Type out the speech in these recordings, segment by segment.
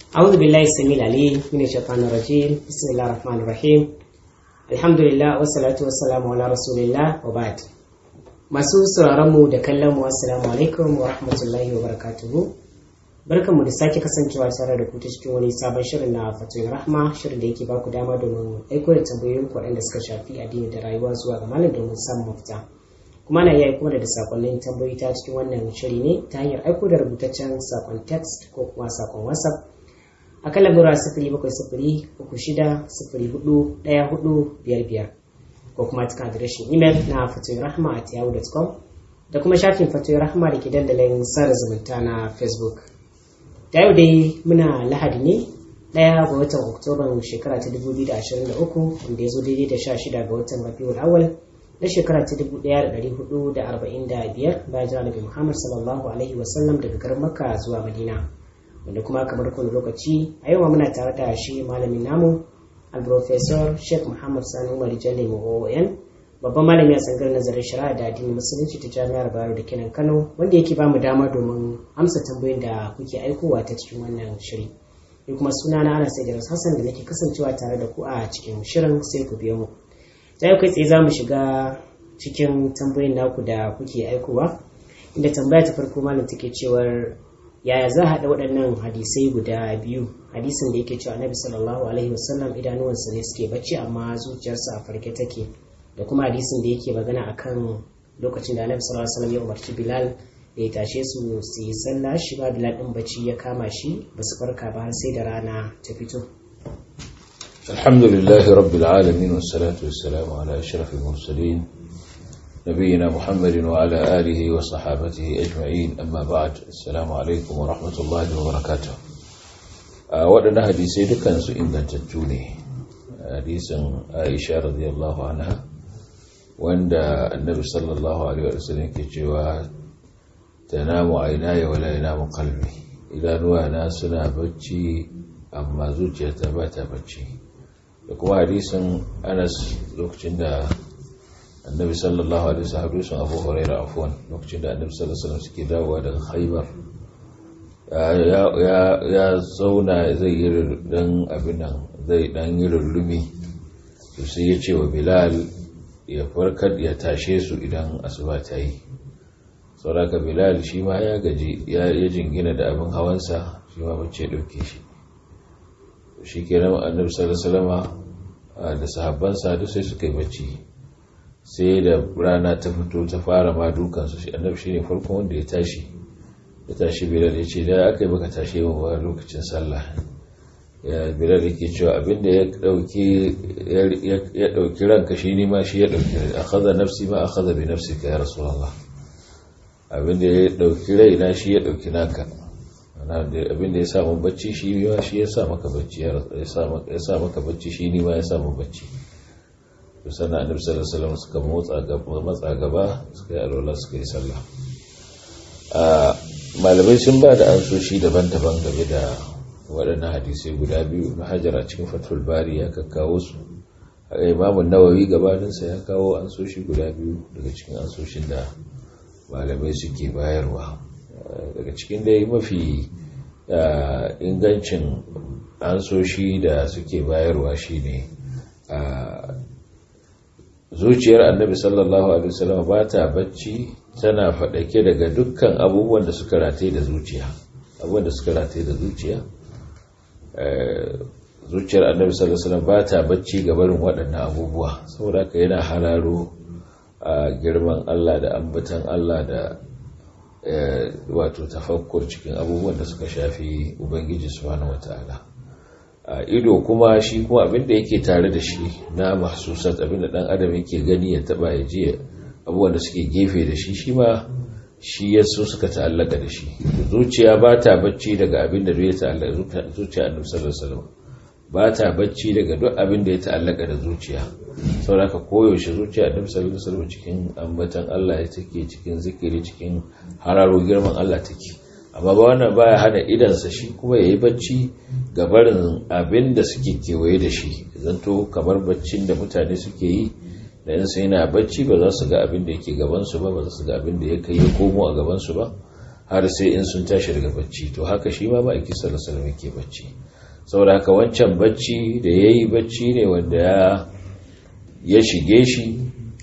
أعوذ بالله السميع العليم من الشيطان الرجيم بسم الله الرحمن الرحيم الحمد لله والصلاة والسلام على رسول الله وبعد masu sauraron mu da kallon mu assalamu alaikum wa rahmatullahi wa barakatuhu barkanmu da sake kasancewa tare da ku ta cikin wani sabon shirin na fatoyin rahma shirin da yake ba ku dama domin aiko da tambayoyin ku waɗanda suka shafi addini da rayuwa zuwa ga malam domin samun mafita kuma na iya aiko da sakonnin tambayoyi ta cikin wannan shiri ne ta hanyar aiko da rubutaccen sakon text ko kuma sakon whatsapp a kan lamura sifiri bakwai sifiri uku shida sifiri hudu ɗaya hudu biyar biyar ko kuma cikin adireshin imel na fatoyin rahma at yahoo.com da kuma shafin fatoyin rahma da ke dandalin sada zumunta na facebook da yau dai muna lahadi ne ɗaya ga watan oktoban shekara ta 2023 wanda ya zo daidai da 16 ga watan rabiul awal na shekara ta 1445 bayan jira nabi muhammad sallallahu alaihi wasallam daga garin makka zuwa madina wanda kuma kamar kowane lokaci a yau muna tare da shi malamin namu al-professor sheikh muhammad sani umar jalle oon babban malami a tsangar nazarin shari'a da addinin musulunci ta jami'ar bayero da kenan kano wanda yake bamu dama domin amsa tambayoyin da kuke aikowa ta cikin wannan shiri ni kuma suna na ana sai hassan da nake kasancewa tare da ku a cikin shirin sai ku biyo mu ta yau kai tsaye za mu shiga cikin tambayoyin naku da kuke aikowa inda tambaya ta farko malam take cewar yaya za a haɗa waɗannan hadisai guda biyu hadisin da yake cewa annabi sallallahu alaihi wasallam idanuwansa ne suke bacci amma zuciyarsa a farke take da kuma hadisin da yake magana akan lokacin da annabi sallallahu alaihi wasallam ya umarci bilal da ya tashe su su yi sallah shi ba bilal din bacci ya kama shi ba su farka ba har sai da rana ta fito الحمد لله رب العالمين والصلاة والسلام على أشرف المرسلين نبينا محمد وعلى آله وصحابته أجمعين أما بعد السلام عليكم ورحمة الله وبركاته waɗanda hadisai dukansu ingantattu ne hadisin aisha radiyallahu anha wanda annabi sallallahu alaihi wasallam ke cewa tanamu aynaya wala yanamu qalbi idanuwa na suna bacci amma zuciyata ba ta bacci da kuma hadisin Anas lokacin da annabi sallallahu alaihi wasallam hadisin Abu Hurairah afwan lokacin da annabi sallallahu alaihi wasallam suke dawowa daga Khaibar ya zauna zai yi dan abin nan zai dan yi rulumi to sai ya ce wa Bilal ya farkar ya tashe su idan asuba ta yi sauraka bilal shi ma ya gaji ya jingina da abin hawansa shi ma bacci dauke shi shi ke nan annabi sallallahu da sahabbansa duk sai suka yi bacci sai da rana ta fito ta fara ma dukansu shi annabi shine farkon wanda ya tashi ya tashi bilal ya ce da aka yi baka tashe mu ba lokacin sallah ya bilal yake cewa abinda ya dauki ya dauki ranka shi ne ma shi ya dauki akhadha nafsi ma akhadha bi nafsika ya rasulullah abinda ya dauki raina shi ya dauki naka abinda ya samu bacci shi ma shi ya sa maka bacci ya sa maka bacci shi ne ma ya samu bacci to sannan annabi sallallahu alaihi wasallam suka motsa gaba matsa gaba suka yi alwala suka yi sallah malamai sun ba da ansoshi daban-daban game da waɗannan hadisai guda biyu na hajar a cikin fatul bari ya kakkawo su a imamun nawawi gabaninsa ya kawo ansoshi guda biyu daga cikin ansoshin da malamai suke bayarwa daga cikin dai mafi ingancin ansoshi da suke bayarwa shine zuciyar annabi sallallahu alaihi wasallam ba ta bacci tana faɗake daga dukkan abubuwan da suka rataye da zuciya abubuwan da suka rataye da zuciya zuciyar annabi sallallahu alaihi wasallam ba ta bacci ga barin waɗannan abubuwa saboda haka yana hararo a girman Allah da ambatan Allah da wato tafakkur cikin abubuwan da suka shafi ubangiji subhanahu wataala ido kuma shi kuma abinda yake tare da shi na mahsusat abinda dan adam yake gani ya taba ya ji abubuwan da suke gefe da shi shi ma shi ya so suka ta'allaka da shi zuciya ba ta bacci daga abin da ya ta'allaka zuciya annabi sallallahu alaihi wasallam ba ta bacci daga duk abin da ya ta'allaka da zuciya saboda koyaushe zuciya annabi sallallahu alaihi wasallam cikin ambatan Allah ya take cikin zikiri cikin hararo girman Allah take amma ba wannan baya hana idansa shi kuma yayi bacci ga barin abin da suke kewaye da shi zanto kamar baccin da mutane suke yi da yansu yana bacci ba za su ga abin da yake gabansu ba ba za su ga abin da ya kai ya komo a gabansu ba har sai in sun tashi daga bacci to haka shi ma ma'aiki sallallahu alaihi wasallam yake bacci saboda haka wancan bacci da yayi bacci ne wanda ya ya shige shi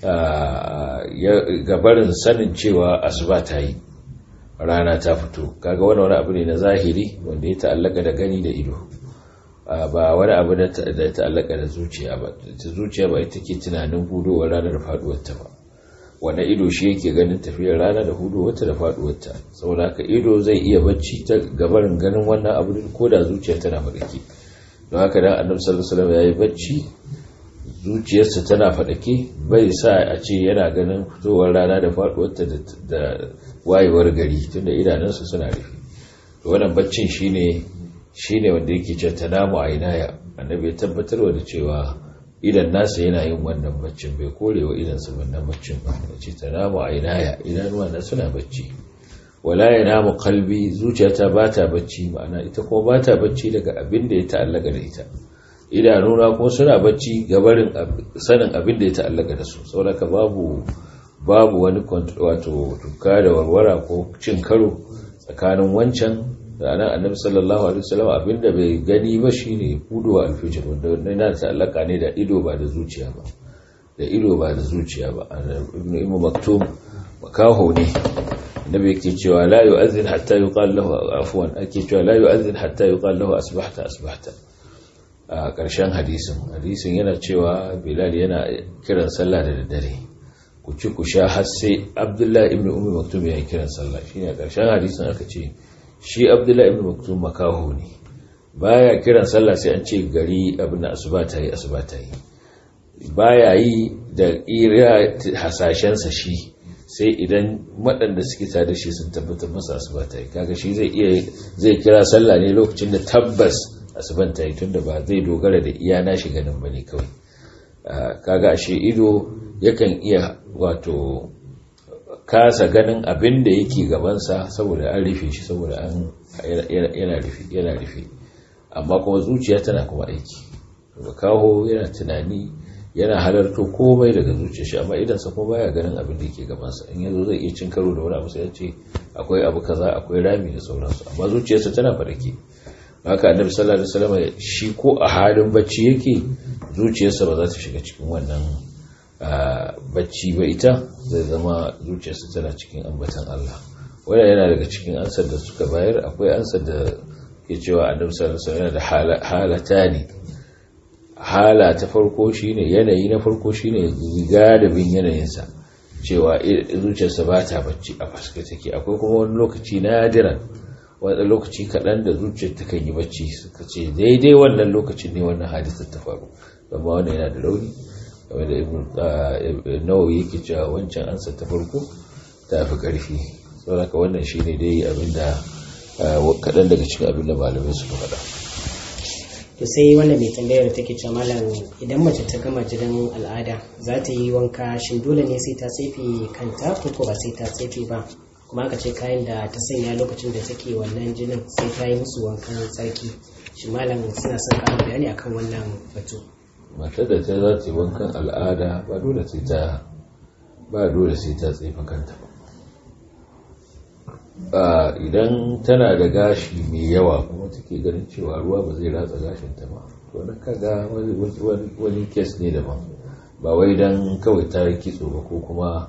gabarin sanin cewa asuba ta yi rana ta fito kaga wani wani abu ne na zahiri wanda ya ta'allaka da gani da ido ba wani abu da ya ta'allaka da zuciya ba ta zuciya ba ita ke tunanin hudowar rana da faduwarta ba wanda ido shi yake ganin tafiyar rana da hudowarta da faduwarta saboda haka ido zai iya bacci ta gabarin ganin wannan abu ko da zuciya tana faɗake don haka dan annabi sallallahu alaihi wasallam yayi bacci zuciyarsa tana faɗake bai sa a ce yana ganin fitowar rana da faɗuwarta da wayewar gari tunda idanunsa suna rufe to wannan baccin shine shine wanda yake ce tanamu ainaya annabi ya tabbatarwa da cewa idan nasa yana yin wannan baccin bai korewa idansa wannan baccin ba ya ce tanamu ainaya idanuwa na suna bacci wala yanamu kalbi zuciyata ba ta bacci ma'ana ita kuma ba ta bacci daga abin da ya ta'allaka da ita idanuna kuma suna bacci gabarin sanin abin da ya ta'allaka da su saboda babu babu wani wato tuka da warwara ko cin karo tsakanin wancan da anan annabi sallallahu alaihi wasallam abinda bai gani ba shine huduwa alfijir wanda yana ta'allaka ne da ido ba da zuciya ba da ido ba da zuciya ba ibnu imam maktum makaho ne annabi yake cewa la yu'adhdhin hatta yuqal lahu afwan ake cewa la yu'adhdhin hatta yuqal lahu asbahta asbahta a ƙarshen hadisin hadisin yana cewa bilal yana kiran sallah da daddare ku ci ku sha har sai abdullahi ibn ummi maktum ya kiran sallah shine a ƙarshen hadisin aka ce shi abdullahi ibn maktum makaho ne baya kiran sallah sai an ce gari abin da asuba ta yi asuba ta yi baya yi da ira hasashensa shi sai idan waɗanda suke tare da shi sun tabbatar masa asuba ta yi kaga shi zai iya zai kira sallah ne lokacin da tabbas asuban ta yi tunda ba zai dogara da iya nashi ganin bane kawai kaga ashe ido yakan iya wato kasa ganin abin da yake gabansa saboda an rufe shi saboda an yana rufe yana rufe amma kuma zuciya tana kuma aiki kaho yana tunani yana halarto komai daga zuciya shi amma idan sa kuma baya ganin abin da yake gabansa in yazo zai iya cin karo da wani abu sai ya ce akwai abu kaza akwai rami da sauransu amma zuciyarsa tana farke haka annabi sallallahu alaihi wasallam shi ko a halin bacci yake zuciyarsa ba za ta shiga cikin wannan bacci ba ita zai zama zuciyarsa tana cikin ambatan Allah wannan yana daga cikin ansar da suka bayar akwai ansar da ke cewa annabi sallallahu alaihi wasallam da halata ne hala ta farko shine yanayi na farko shine galibin yanayinsa cewa zuciyarsa ba ta bacci a faske take akwai kuma wani lokaci nadiran wani lokaci kaɗan da zuciyar ta kan yi bacci suka ce daidai wannan lokacin ne wannan hadisar ta faru amma wannan yana da rauni game da ibn nawawi yake cewa wancan ansa ta farko ta fi ƙarfi saboda wannan shi ne dai abinda kaɗan daga cikin abin da malamai suka faɗa to sai wanda mai tambayar take cewa malam idan mace ta gama jinin al'ada za ta yi wanka shin dole ne sai ta tsefe kanta ko ko ba sai ta tsefe ba kuma aka ce kayan da ta sanya lokacin da take wannan jinin sai ta yi musu wankan tsarki shi malam suna son ƙarin bayani akan wannan batu matar da ta za ta yi wankan al'ada ba dole sai ta ba dole sai ta tsefe kanta ba idan tana da gashi mai yawa kuma take ganin cewa ruwa ba zai ratsa gashinta ba to na kaga wani kes ne daban ba wai dan kawai ta yi kitso ba ko kuma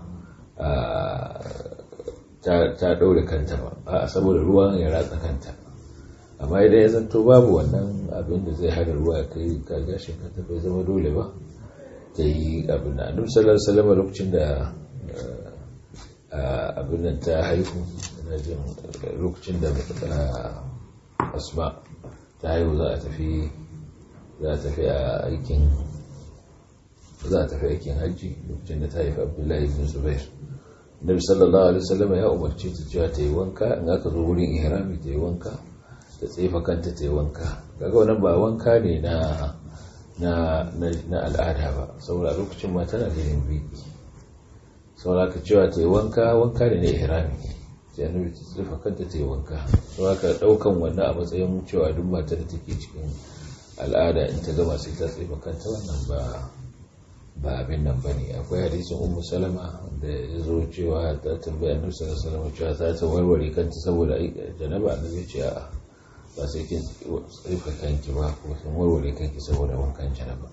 ta ɗaure kanta ba a saboda ruwan ya ratsa kanta amma idan ya zanto babu wannan abin da zai hana ruwa ya kai ka gashin kanta bai zama dole ba ta yi abin da annabi sallallahu alaihi wasallam lokacin da abin nan ta haihu ina jin lokacin da asma ta haihu za a tafi za a tafi a aikin za a tafi aikin hajji lokacin da ta haifi abdullahi ibn zubair nabi sallallahu alaihi wasallam ya umarce ta cewa ta yi wanka in aka zo wurin ihrami ta yi wanka ta tsefa kanta ta yi wanka kaga wannan ba wanka ne na na na al'ada ba saboda lokacin ma tana da yin biki saboda ka cewa ta yi wanka wanka ne na ihrami sai annabi ta tsefa kanta ta yi wanka saboda ka daukan wannan a matsayin cewa duk matar da take cikin al'ada in ta gama sai ta tsefa kanta wannan ba ba abin nan ba ne akwai hadisin ummu salama da ya zo cewa ta tambaya annabi sallallahu alaihi wasallam cewa ta ta warware kanta saboda janaba annabi ya ce a'a ba sai kin rufe kanki ba ko sun warware kanki saboda wankan janaba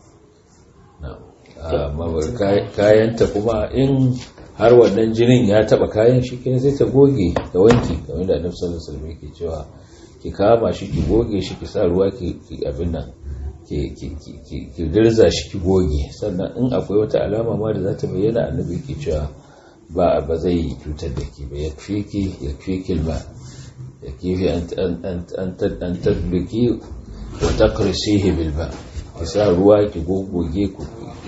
amma kayanta kuma in har wannan jinin ya taba kayan shi kenan sai ta goge da wanki kamar da annabi sallallahu alaihi wasallam yake cewa ki kama shi ki goge shi ki sa ruwa ki abin nan ki dirza shi ki goge sannan in akwai wata alama ma da za ta bayyana annabi ke cewa ba ba zai cutar da ki ba ya fi ki ya fi kilma ya kifi an tabbiki wa taqrisihi bil ba ki sa ruwa ki gogoge ku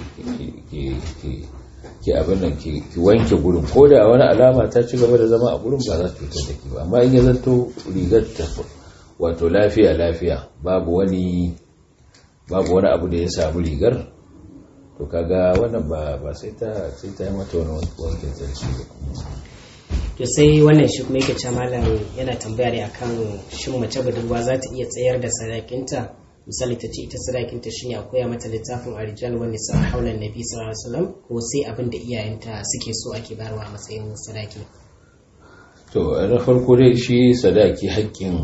ki abin nan ki wanke gurin ko da wani alama ta ci gaba da zama a gurin ba za ta cutar da ki ba amma in ya zanto rigar ta wato lafiya lafiya babu wani babu wani abu da ya samu rigar to kaga wannan ba ba sai ta sai ta yi mata wani wankin sarki ba to sai wannan shi kuma yake cewa malam yana tambaya ne akan shin mace budurwa za ta iya tsayar da sadakinta misali ta ce ita sadakinta shine a koya mata littafin arijal wani sa haulan nabi sallallahu alaihi wasallam ko sai abin da iyayenta suke so ake bayarwa a matsayin sadaki to na farko dai shi sadaki haƙƙin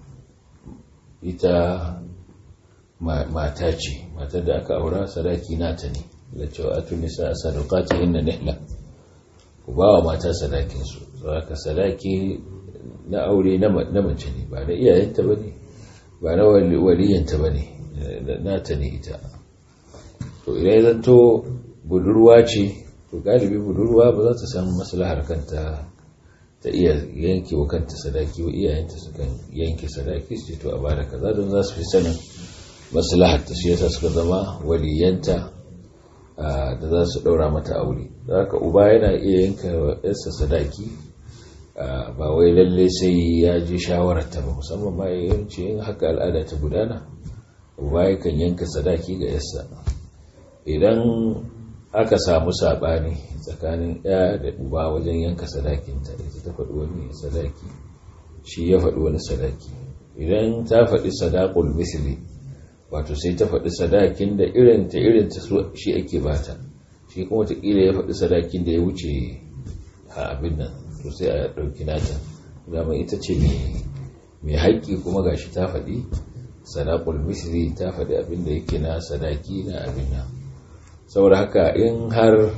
ita mata ce matar da aka aura sadaki nata ne da cewa atu nisa sadaqati inna nihla ku ba wa mata sadakin su saboda sadaki na aure na mace ne ba na iyayenta bane ba na waliyanta bane nata ne ita to idan zanto budurwa ce to galibi budurwa ba za ta san maslahar kanta ta iya yanke wa kanta sadaki wa iyayenta sukan yanke sadaki su to a bada kaza don za su fi sanin maslahar ta shi yasa suka zama waliyanta da za su daura mata aure haka uba yana iya yanka wa yarsa sadaki ba wai lalle sai ya ji shawarar ta ba musamman ma yawanci yin haka al'ada ta gudana uba yakan yanka sadaki ga yarsa idan aka samu saɓani tsakanin ya da uba wajen yanka sadakinta ita ta faɗi wani sadaki shi ya faɗi wani sadaki idan ta faɗi sadakul misli wato sai ta faɗi sadakin da irin ta irin ta shi ake bata shi kuma wataƙila ya faɗi sadakin da ya wuce a abin nan to sai a ɗauki nata dama ita ce mai haƙƙi kuma gashi ta faɗi sadakul misli ta faɗi abin da yake na sadaki na abin nan saboda haka in har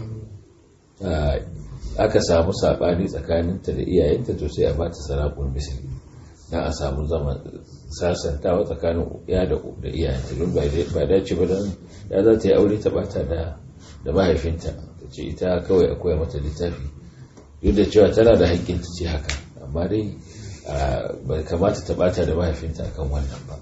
aka samu saɓani tsakaninta da iyayenta to sai a ba ta sarakun misali don a samu zaman sasantawa tsakanin ya da iyayenta don ba dace ba don ya za ta yi aure ta bata da mahaifinta ta ce ita kawai akwai mata littafi duk da cewa tana da haƙƙin ta ce haka amma dai ba kamata ta bata da mahaifinta akan wannan ba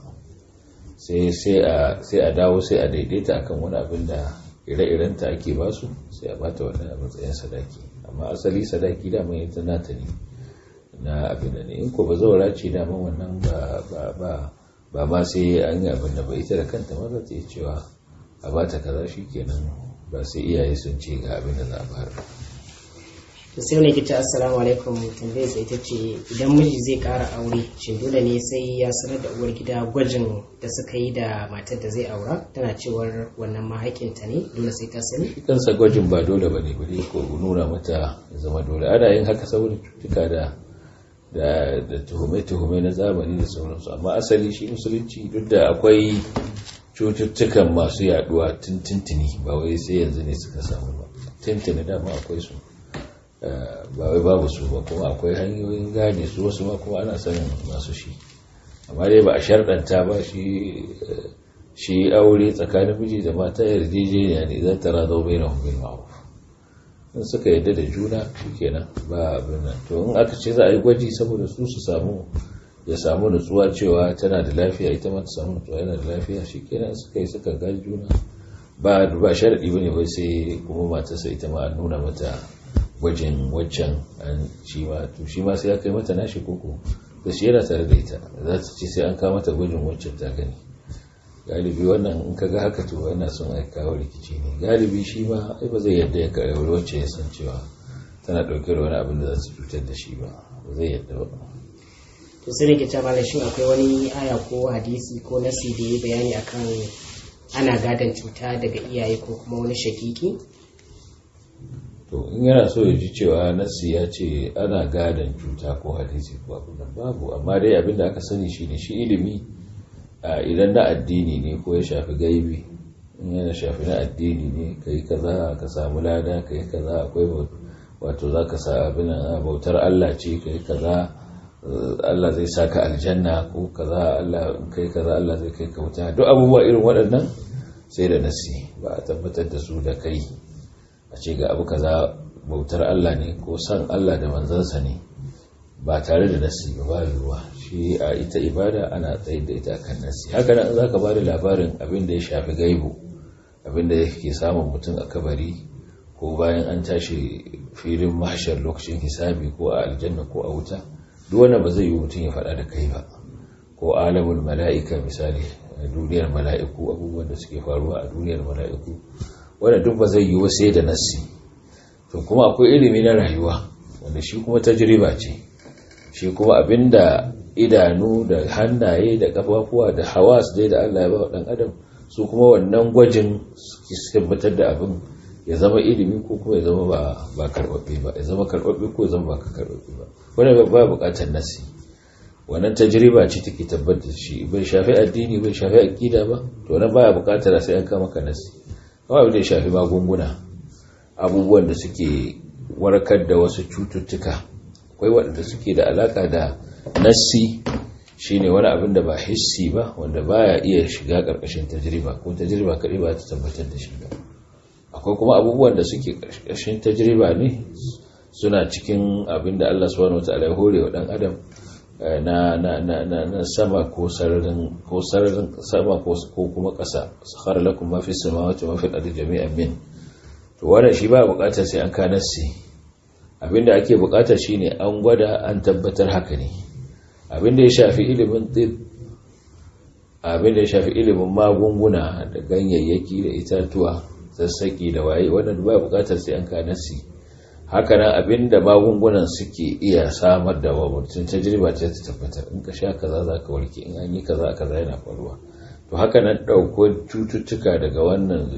sai a dawo sai a daidaita akan wani abin da ire-irenta ake ba su sai a bata wannan a matsayin sadaki amma asali sadaki da mai ita nata ne na abin da ne in ko ba zaura ce da wannan ba ma sai an yi abin da ba ita da kanta ma za ta yi cewa a bata kaza shi kenan ba sai iyaye sun ce ga abin da za a bayar to sai wani kita assalamu alaikum tambayar sai ita ce idan miji zai kara aure shin dole ne sai ya sanar da uwar gida gwajin da suka yi da matar da zai aura tana cewar wannan mahakinta ne dole sai ta sani shi kansa gwajin ba dole bane bane ko nuna mata ya zama dole ana yin haka saboda cututtuka da da da tuhume-tuhume na zamani da sauransu amma asali shi musulunci duk da akwai cututtukan masu yaduwa tintintini ba wai sai yanzu ne suka samu ba tintini dama akwai su ba wai babu su ba kuma akwai hanyoyin gane su wasu ma kuma ana sanin masu shi amma dai ba a sharɗanta ba shi shi aure tsakanin miji da mata yarjejeniya ne zan tara zo bai na hukumar ma'ruf in suka yadda da juna shikenan ba abin nan to in aka ce za a yi gwaji saboda su su samu ya samu nutsuwa cewa tana da lafiya ita ma ta samu nutsuwa yana da lafiya shikenan suka yi suka gaji juna ba ba sharadi bane wai sai kuma matarsa ita ma an nuna mata gwajin waccan an shi ma to shi ma sai ya kai mata nashi koko da shi yana tare da ita za ta ce sai an kawo mata gwajin waccan ta gani galibi wannan in kaga haka to yana son a kawo rikici ne galibi shi ma ai ba zai yadda ya karɓi wacce ya san cewa tana ɗauke da wani abin da za su cutar da shi ba ba zai yadda ba to sai nake cewa malam shin akwai wani aya ko hadisi ko nasi da ya bayani akan ana gadon cuta daga iyaye ko kuma wani shakiki to in yana so ya ji cewa nassi ya ce ana gadon cuta ko hadisi ko abu nan babu amma dai abin da aka sani shine shi ilimi idan na addini ne ko ya shafi gaibi in yana shafi na addini ne ka yi kaza ka samu lada ka yi kaza akwai wato za ka sa abin bautar Allah ce ka yi kaza Allah zai saka aljanna ko kaza Allah kai kaza Allah zai kai ka wuta duk abubuwa irin waɗannan sai da nasi ba a tabbatar da su da kai a ce ga abu kaza bautar Allah ne ko san Allah da manzansa ne ba tare da nasi ba ba ruwa shi a ita ibada ana tsayar da ita kan nasi haka nan za ka ba da labarin abin da ya shafi gaibu abin da yake samun mutum a kabari ko bayan an tashi filin mahashar lokacin hisabi ko a aljanna ko a wuta duk wannan ba zai yi mutum ya faɗa da kai ba ko alamul mala'ika misali duniyar mala'iku abubuwan da suke faruwa a duniyar mala'iku wanda duk ba zai yi wa sai da nassi to kuma akwai ilimi na rayuwa wanda shi kuma tajriba ce shi kuma abinda idanu da hannaye da kafafuwa da hawas dai da Allah ya ba dan adam su kuma wannan gwajin su tabbatar da abin ya zama ilimi ko kuma ya zama ba ba karbabbe ba ya zama karbabbe ko ya zama ba karbabbe ba wannan ba bukatar nasi wannan tajriba ce take tabbatar shi bai shafi addini bai shafi aqida ba to wannan baya bukatar sai an kama ka nasi kawai abin da ya shafi magunguna abubuwan da suke warkar da wasu cututtuka akwai waɗanda suke da alaka da nassi shine wani abin da ba hissi ba wanda baya iya shiga ƙarƙashin tajriba ko tajriba kaɗai ba ta tabbatar da shi ba akwai kuma abubuwan da suke ƙarƙashin tajriba ne suna cikin abin da Allah subhanahu wataala ya hore wa ɗan adam na na na na na sama ko sararin ko sararin sama ko kuma ƙasa sakhara lakum ma fi samawati wa ma fi al-ardi jami'an min to wannan shi ba buƙatar sai an kanarsi abinda ake buƙatar shine an gwada an tabbatar haka ne abinda ya shafi ilimin tib abinda ya shafi ilimin magunguna da ganyayyaki da itatuwa sassaki da waye wannan ba buƙatar sai an kanarsi haka nan abinda magungunan suke iya samar da mutum tajriba ce ta tabbatar in ka sha kaza za ka warke in an yi kaza kaza yana faruwa to haka nan ɗauko cututtuka daga wannan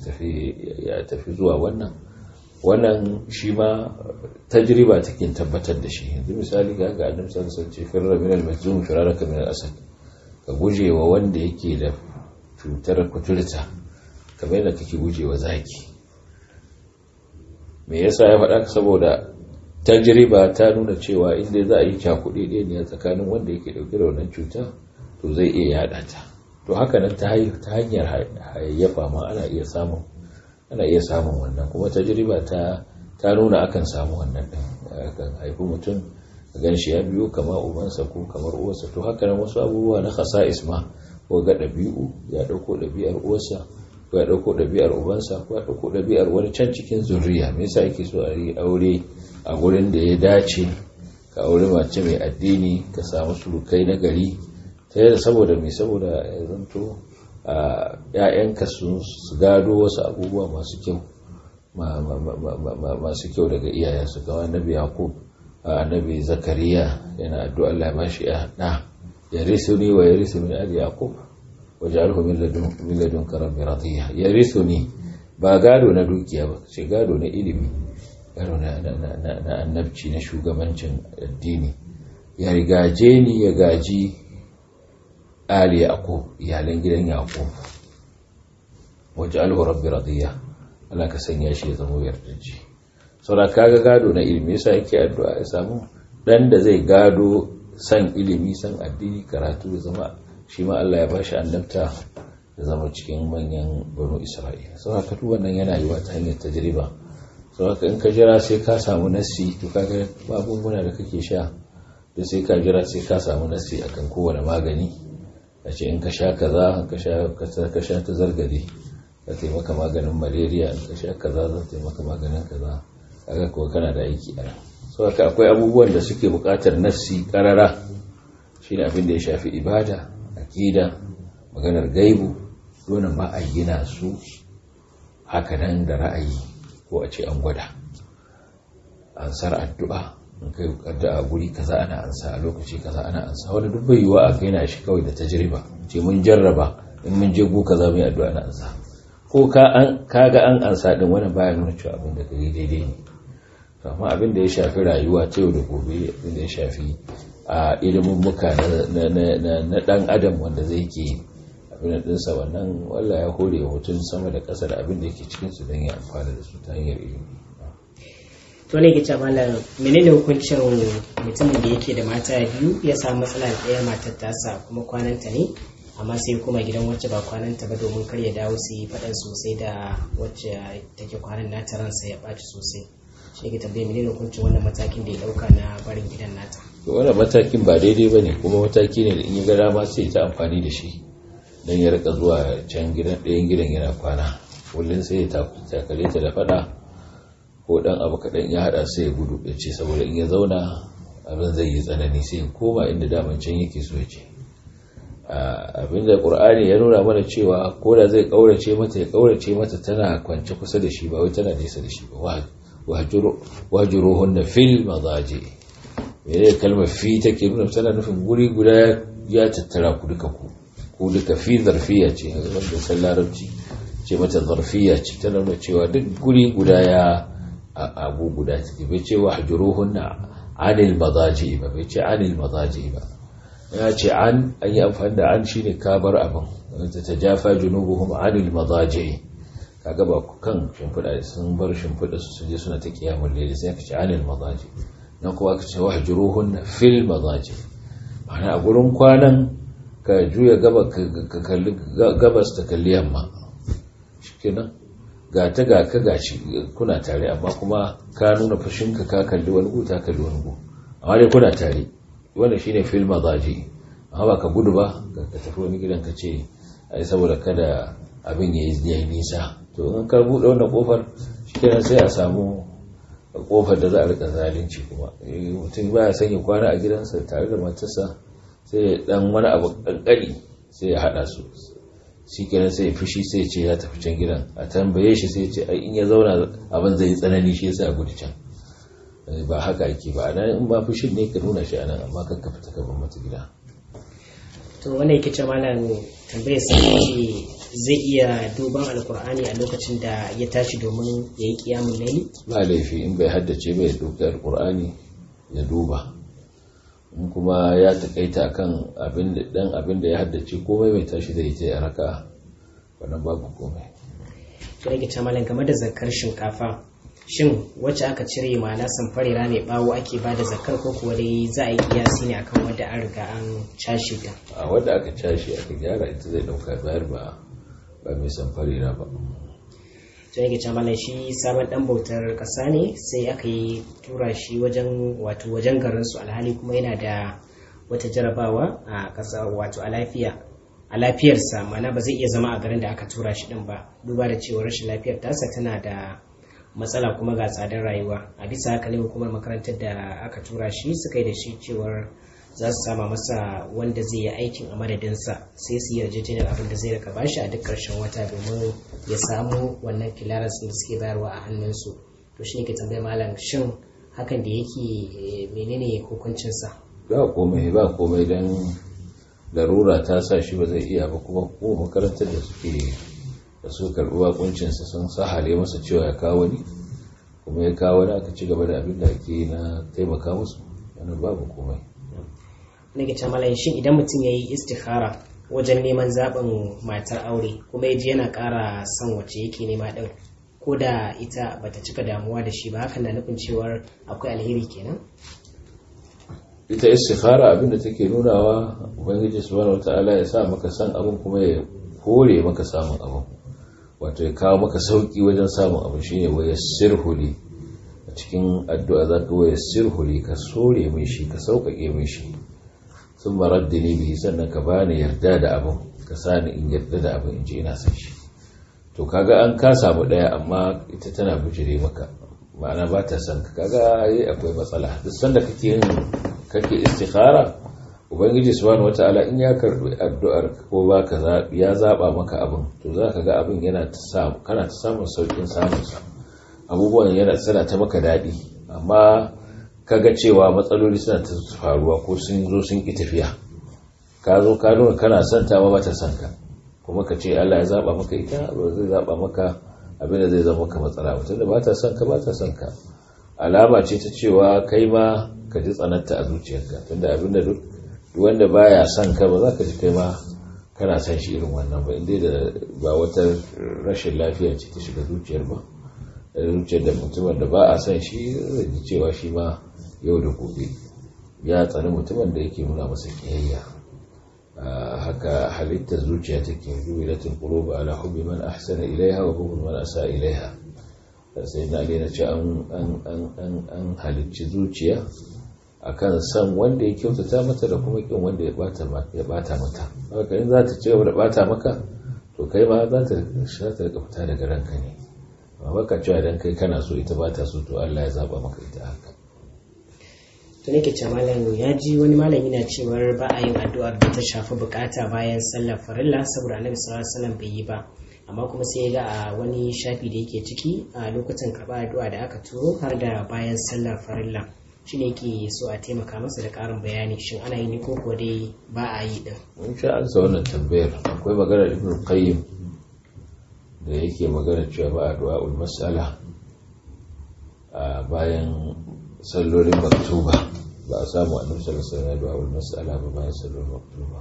ya tafi zuwa wannan wannan shi ma tajriba take tabbatar da shi yanzu misali ga ga annabi sallallahu alaihi wasallam ce firra min al-majzum firaraka min al-asad ka guje wa wanda yake da cutar kuturta kamar yadda kake guje wa zaki me yasa ya faɗa saboda tajriba ta nuna cewa inda za a yi cakuɗe ɗaya ne tsakanin wanda yake ɗauke da wannan cuta to zai iya yaɗa ta to haka nan ta hanyar hayayyafa ma ana iya samun ana iya samun wannan kuma tajriba ta ta nuna akan samu wannan ɗin akan haifi mutum gan shi ya biyo kama ubansa ko kamar uwarsa to haka nan wasu abubuwa na khasa'is ma ko ga ɗabi'u ya ɗauko ɗabi'ar uwarsa ko ya ɗauko ɗabi'ar ubansa ko ya ɗauko ɗabi'ar wani can cikin zurriya me yasa yake so a yi aure a gurin da ya dace ka aure mace mai addini ka samu surukai na gari ta yadda saboda mai saboda ya zanto a ‘ya'yanka su gado wasu abubuwa masu kyau masu kyau daga iyayensu kama annabi yakub annabi zakariya yana addu'a Allah ya bashi ya ɗa ya risu ni wa ya risu min ali yakub waje'alhu min ladunka rabbi radiya yarithuni ba gado na dukiya ba ce gado na ilimi gado na annabci na shugabancin addini ya rigaje ni ya gaji ali yaqub iyalan gidan yaqub waje'alhu rabbi radiya Allah ka sanya shi ya zama yardaji saboda kaga gado na ilimi yasa yake addu'a ya samu dan da zai gado san ilimi san addini karatu ya zama shi ma Allah ya ba shi annabta da zama cikin manyan banu Isra'ila sau haka duk wannan yana yiwa ta hanyar tajriba sau haka in ka jira sai ka samu nassi to kaga magunguna da kake sha da sai ka jira sai ka samu nassi akan kowane magani a ce in ka sha kaza ka sha ka sha ta zargade ka taimaka maganin malaria in ka sha kaza zan taimaka maganin kaza kaga kuwa kana da aiki a nan sau haka akwai abubuwan da suke buƙatar nassi ƙarara shine abin da ya shafi ibada aƙida maganar gaibu dole ba a gina su haka nan da ra'ayi ko a ce an gwada ansar addu'a in kai addu'a guri kaza ana ansa a lokaci kaza ana ansa wani duk bai yiwa a gaina shi kawai da tajriba ce mun jarraba in mun je gu kaza mu yi addu'a na ansa ko ka an kaga an ansa din wannan baya nuna cewa abin da kai daidai ne to amma abin da ya shafi rayuwa ta yau da gobe abin da ya shafi a ilimin muka na dan adam wanda zai ke abin dinsa wannan wallah ya hore mutum sama da ƙasa da abin da yake cikin su don ya amfana da su ta hanyar ilimi to ne ke malam menene hukuncin mutumin da yake da mata biyu ya samu matsala da ɗaya matar tasa kuma kwananta ne amma sai kuma gidan wacce ba kwananta ba domin kar ya dawo su yi faɗan sosai da wacce take kwanan nata ransa ya ɓaci sosai shi ke tambaye menene hukuncin wannan matakin da ya ɗauka na barin gidan nata to wannan matakin ba daidai ba ne kuma mataki ne da in ya ga dama sai ta amfani da shi don ya rika zuwa can gidan ɗayan gidan yana kwana kullum sai ya takale ta da faɗa ko ɗan abu kaɗan ya haɗa sai ya gudu ya ce saboda in ya zauna abin zai yi tsanani sai ya koma inda daman can yake so ya ce abin da ƙur'ani ya nuna mana cewa ko da zai ƙaurace mata ya ƙaurace mata tana kwance kusa da shi ba wai tana nesa da shi ba wajuruhunna fil mazaji mene kalmar fi take nuna tana nufin guri guda ya tattara ku duka ku ku duka fi zarfiya ce wanda san larabci ce mata zarfiya ce tana nuna cewa duk guri guda ya abu guda take bai ce wahjuruhunna anil mazaji ba bai ce anil mazaji ba ya ce an an yi amfani da an shine kabar abin wanda ta jafa junubuhum anil mazaji kaga ba kan shimfiɗa sun bar shimfiɗa su su je suna ta kiyamun lele sai ka ce anil mazaji nan kuma ka ce wahjuruhun fil mazaji ma'ana a gurin kwanan ka juya gaba ka kalli gabas ta kalli yamma shikenan ga ta ga ka gashi kuna tare amma kuma ka nuna fushinka ka kalli wani gu ta kalli wani gu amma dai kuna tare wannan shine fil mazaji amma ba ka gudu ba ka tafi wani gidan ka ce ai saboda kada abin ya yi nisa to in ka buɗe wannan kofar shikenan sai a samu kofar da za a rika zalunci kuma mutum baya son ya kwana a gidansa tare da matarsa sai dan wani abu kankani sai ya hada su shikenan sai ya fushi sai ya ce ya tafi can gidan a tambaye shi sai ya ce ai in ya zauna abin zai yi tsanani shi yasa a gudu can ba haka ake ba nan in ba fushin ne ka nuna shi anan amma kan ka fita ka bar mata gida to wannan yake ce malam tambayar sa ce zai iya duban alkur'ani a lokacin da ya tashi domin ya yi kiyamun laili ba laifi in bai haddace bai dauki alkur'ani ya duba in kuma ya takaita kan abin da dan abin da ya haddace komai bai tashi da ita ya raka wannan babu komai to yake ce malam game da zakar shinkafa shin wacce aka cire ma na samfarira mai bawo ake ba da zakar ko kuwa dai za a yi kiyasi ne akan wadda an riga an cashe ta a wadda aka cashe aka gyara ita zai dauka bayar ba ba mai samfarira ba to yake ce malam shi sabon dan bautar kasa ne sai aka yi tura shi wajen wato wajen garin su alhali kuma yana da wata jarabawa a kasa wato a lafiya a lafiyarsa mana ba zai iya zama a garin da aka tura shi din ba duba da cewa rashin lafiyar tasa tana da matsala kuma ga tsadar rayuwa a bisa haka ne hukumar makarantar da aka tura shi suka yi da shi cewar za su sama masa wanda zai yi aikin a madadinsa sai su yarjejeniyar abin da zai rika bashi a duk ƙarshen wata domin ya samu wannan kilaras da suke bayarwa a hannunsu to shi ne ke tambaya malam shin hakan da yake menene hukuncinsa ba komai ba komai don larura ta sa shi ba zai iya ba kuma ko makarantar da suke da su karɓi bakuncinsa sun sahale masa cewa ya kawo ni kuma ya kawo ni aka ci gaba da abin da ake na taimaka musu wannan babu komai ne ke malayin shin idan mutum ya yi istikhara wajen neman zaɓin matar aure kuma ya ji yana ƙara son wacce yake nema ɗin ko da ita bata cika damuwa da shi ba hakan na nufin cewar akwai alheri kenan ita istikhara abin da take nunawa ubangiji subhanahu wataala ya sa maka san abin kuma ya kore maka samun abin wato ya kawo maka sauki wajen samun abu shine waya sirhuli a cikin addu'a za ka waya sirhuli ka sore mai shi ka sauƙaƙe mai shi sun marar da bihi sannan ka bani yarda da abin ka sani in yarda da abin in ji ina son shi to kaga an ka samu ɗaya amma ita tana bijire maka ma'ana ba ta son ka kaga yi akwai matsala duk sanda kake yin kake istikhara ubangiji subhanahu wataala in ya karbi addu'ar ko baka ya zaba maka abin to zaka ga abin yana ta samu kana ta samun saukin samun sa abubuwan yana tsara ta maka dadi amma kaga cewa matsaloli suna ta faruwa ko sun zo sun ki tafiya ka zo ka nuna kana son ta ba ta son ka kuma ka ce Allah ya zaba maka ita ba zai zaba maka abin da zai zama maka matsala mutum da ba ta son ka ba ta son ka alama ce ta cewa kai ma ka ji tsananta a zuciyarka tunda abin da duk wanda baya son ka ba za ka ji kai ma kana son shi irin wannan ba inda da ba wata rashin lafiya ce ta shiga zuciyar ba zuciyar da mutumin da ba a son shi zai ji cewa shi ma yau da gobe ya tsani mutumin da yake nuna masa kiyayya haka halittar zuciya take jubilatul qulub ala hubbi man ahsana ilaiha wa hubbi man asa ilaiha sai na na ce an an an halicci zuciya akan san wanda ya kyautata mata da kuma kin wanda ya bata ya bata mata haka in za ta ci gaba da bata maka to kai ma za ta za ta fita daga ranka ne amma baka cewa idan kai kana so ita bata so to Allah ya zaba maka ita haka to nake ce malam ya ji wani malami na cewar ba a yin addu'ar da ta shafi bukata bayan sallar farilla saboda annabi sallallahu alaihi wasallam bai yi ba amma kuma sai ya ga a wani shafi da yake ciki a lokacin karɓar addu'a da aka turo har da bayan sallar farilla shi ne yake so a taimaka masa da ƙarin bayani shin ana yi ne ko kuwa dai ba a yi din mun sha an wannan tambayar akwai maganar ibn qayyim da yake magana cewa ba addu'a ul mas'ala a bayan sallolin maktuba ba a samu annabi sallallahu alaihi wasallam addu'a ul mas'ala ba bayan sallolin maktuba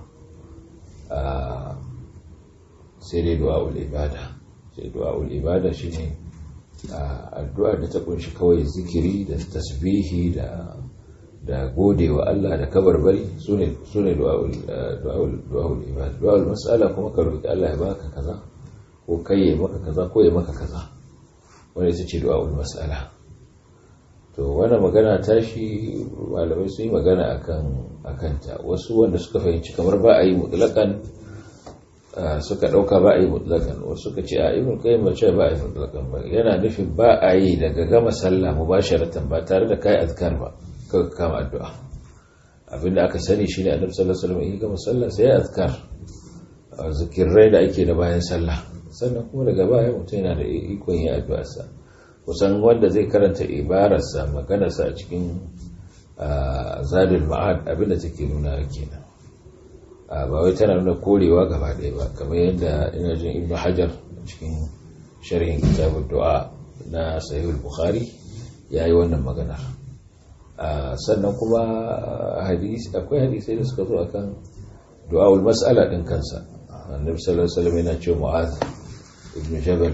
sai dai du'a ul ibada sai du'a ul ibada shine addu'a da ta kunshi kawai zikiri da tasbihi da da gode wa Allah da kabarbari sune sune du'aul du'aul du'aul ibada du'aul mas'ala kuma ka roki Allah ya baka kaza ko kai ya maka kaza ko ya maka kaza wanda ita ce du'aul mas'ala to wannan magana ta shi malamai sun yi magana akan akan ta wasu wanda suka fahimci kamar ba a yi mutlaqan suka ɗauka ba a yi mutlakan wasu suka ce a ibn qayyim ba ce ba a yi mutlakan ba yana nufin ba a yi daga gama sallah mubasharatan ba tare da kai azkar ba kaga kama addu'a abinda aka sani shine annabi sallallahu alaihi wasallam in gama sallah sai ya azkar zikirai da ake da bayan sallah sannan kuma daga baya mutum yana da ikon yin addu'ar sa kusan wanda zai karanta ibararsa maganarsa a cikin zadul ma'ad abinda take nuna kenan ba wai tana nuna korewa gaba ɗaya ba kamar yadda ina jin ibnu hajar cikin sharhin kitabun du'a na sahihul bukhari ya yi wannan magana sannan kuma hadisi akwai hadisai da suka zo akan du'aul mas'ala din kansa annabi sallallahu alaihi wasallam yana cewa mu'az ibn jabal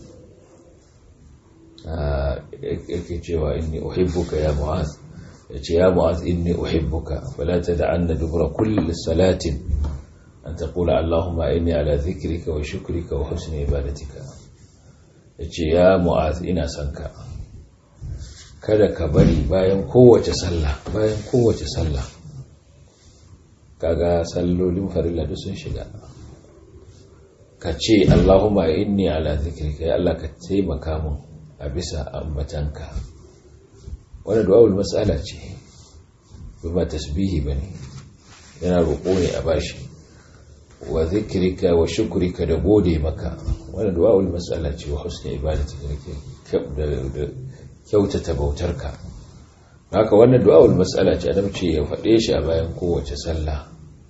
yake cewa inni uhibbuka ya mu'az yace ya mu'az inni uhibbuka fala tad'anna dubra kulli salatin an taqula allahumma inni ala dhikrika wa shukrika wa husni ibadatika yace ya mu'az ina son ka kada ka bari bayan kowace sallah bayan kowace sallah kaga sallolin farilla duk sun shiga ka ce allahumma inni ala dhikrika ya allah ka taimaka mun a bisa ambatanka wani du'awul matsala ce ba tasbihi ba ne yana roƙo ne a bashi wa zikirika wa shukurika da gode maka wani du'awul matsala ce wa husni ibadati da kyautata bautarka haka wannan du'awul matsala ce adam ce ya faɗe shi a bayan kowace sallah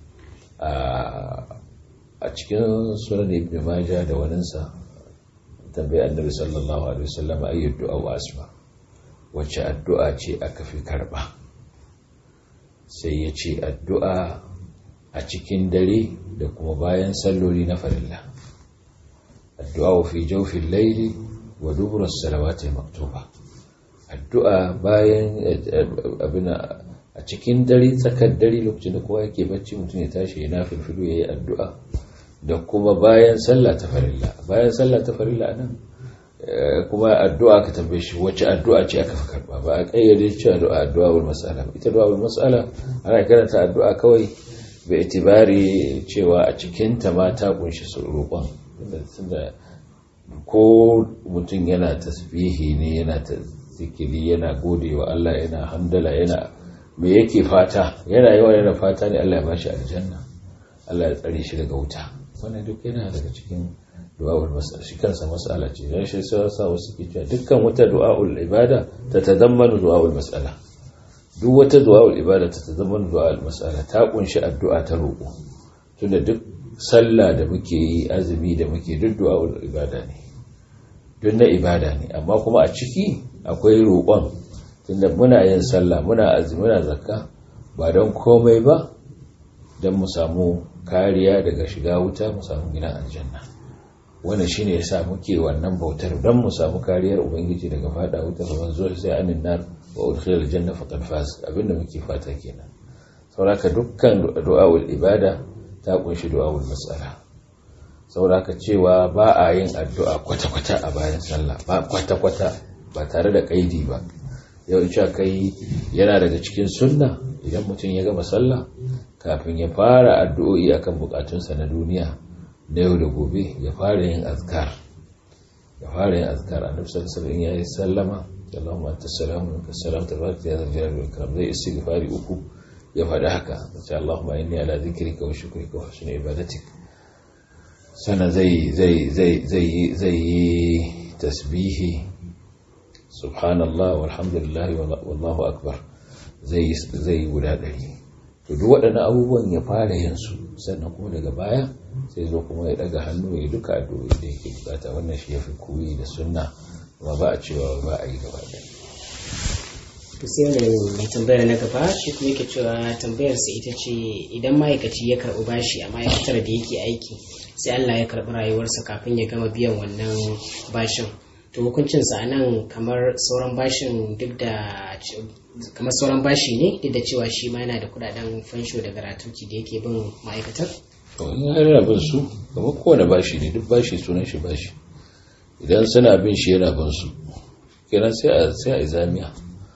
a cikin sunan ibn majah da waninsa tambayi annabi sallallahu alaihi wasallam ayyud du'a wa asma wacce addu'a ce aka fi karba sai ya ce addu'a a cikin dare da kuma bayan salloli na farilla addu'a wa fi jawfin laili wa dubura salawati maktuba addu'a bayan abin a cikin dare tsakar dare lokacin da kowa yake bacci mutum ya tashi ya nafilfilu ya yi addu'a da kuma bayan sallah ta farilla bayan sallah ta farilla nan kuma addu'a ka tambaye shi wacce addu'a ce aka fi karba ba a kayyade cewa addu'a addu'a wal mas'ala ita addu'a wal mas'ala ana karanta addu'a kawai bai itibari cewa a cikin ta ma ta kunshi su roƙon tunda ko mutum yana tasbihi ne yana zikiri yana gode wa Allah yana hamdala yana me yake fata yana yawan yana fata ne Allah ya bashi aljanna Allah ya tsare shi daga wuta wannan duk yana daga cikin du'a'ul mas'ala shi kansa mas'ala ce dan shi sai sa wasu ke cewa dukkan wata du'a'ul ibada ta tadammanu du'a'ul mas'ala duk wata du'a'ul ibada ta tadammanu du'a'ul mas'ala ta kunshi addu'a ta roƙo tunda duk sallah da muke yi azumi da muke duk du'a'ul ibada ne duk na ibada ne amma kuma a ciki akwai roƙon tunda muna yin sallah muna azumi muna zakka ba don komai ba don mu samu kariya daga shiga wuta mu samu gina aljanna wannan shine yasa muke wannan bautar don mu samu kariyar ubangiji daga fada wuta fa manzo sai anin nar wa udkhila aljanna faqad faz abinda muke fata kenan saboda dukkan du'a'ul ibada ta kunshi du'a'ul mas'ala saboda cewa ba a yin addu'a kwata-kwata a bayan sallah ba kwata-kwata ba tare da kaidi ba yau cewa kai yana daga cikin sunna idan mutum ya gama sallah kafin ya fara addu'o'i akan bukatunsa na duniya na yau da gobe ya fara yin azkar ya fara yin azkar annabi sallallahu alaihi ya yi sallama Allahumma anta salamu wa salam tabaraka ya zal jalali wal ikram zai istighfari uku ya faɗi haka sai Allahumma inni ala dhikrika wa shukrika wa husni ibadatik sana zai zai zai zai zai yi tasbihi subhanallah walhamdulillah wallahu akbar zai zai guda ɗari to duk waɗannan abubuwan ya fara yin su sannan kuma daga baya sai zo kuma ya daga hannu ya duka addu'o'i da yake bukata wannan shi yafi koyi da sunna kuma ba a cewa ba a yi gaba ɗaya to sai wannan mai tambayar na gaba shi kuma yake cewa tambayar sa ita ce idan ma'aikaci ya karɓi bashi a ma'aikatar da yake aiki sai Allah ya karɓi rayuwarsa kafin ya gama biyan wannan bashin to hukuncinsa a nan kamar sauran bashin duk da kamar sauran bashi ne duk da cewa shi ma yana da kudaden fansho da garatuci da yake bin ma'aikatar to in yana bin su kamar kowane bashi ne duk bashi sunan shi bashi idan suna bin shi yana bin su kenan sai a sai a izamiya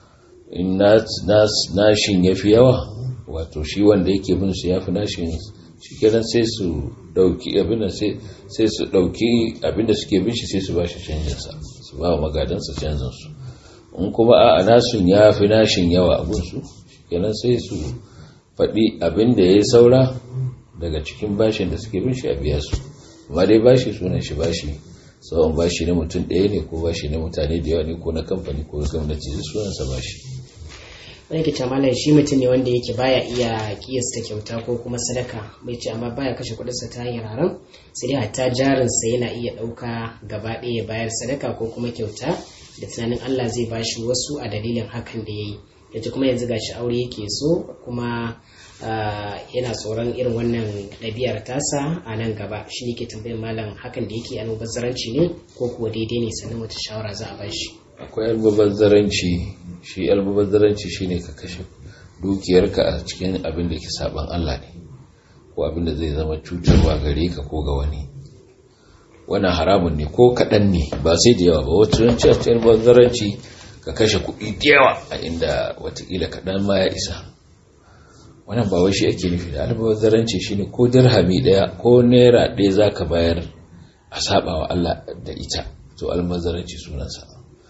in nashin ya fi yawa wato shi wanda yake bin su ya fi nashin shi kenan sai su dauki abinda sai su dauki abinda suke bin shi sai su bashi canjinsa su ba wa magadansa canjinsu in kuma a nasun ya fi nashin yawa abinsu kenan sai su faɗi abinda ya yi saura daga cikin bashin da suke bin shi a biya su amma dai bashi sunan shi bashi tsawon bashi na mutum ɗaya ne ko bashi na mutane da yawa ne ko na kamfani ko na gwamnati sunansa bashi wani ke malam shi mutum ne wanda yake baya iya kiyasta kyauta ko kuma sadaka bai ce amma baya kashe kudinsa ta hanyar haram sai dai hatta jarinsa yana iya ɗauka gaba ɗaya bayar sadaka ko kuma kyauta da tunanin Allah zai bashi wasu a dalilin hakan da ya yi yace kuma yanzu gashi aure yake so kuma yana tsoron irin wannan ɗabi'ar tasa a nan gaba shi ne ke tambayar malam hakan da yake almubazzaranci ne ko kuwa daidai ne sannan wata shawara za a bashi akwai almubazzaranci shi almubazzaranci shine ka kashe dukiyarka a cikin abin da ke saban Allah ne ko abin da zai zama cutarwa gare ka ko ga wani wannan haramun ne ko kaɗan ne ba sai da yawa ba wata ranci a cikin almubazzaranci ka kashe kuɗi da yawa a inda watakila kaɗan ma ya isa wannan ba wai shi ake nufi da almubazzaranci shine ko dirhami ɗaya ko naira ɗaya za ka bayar a saba wa Allah da ita to almubazzaranci sunansa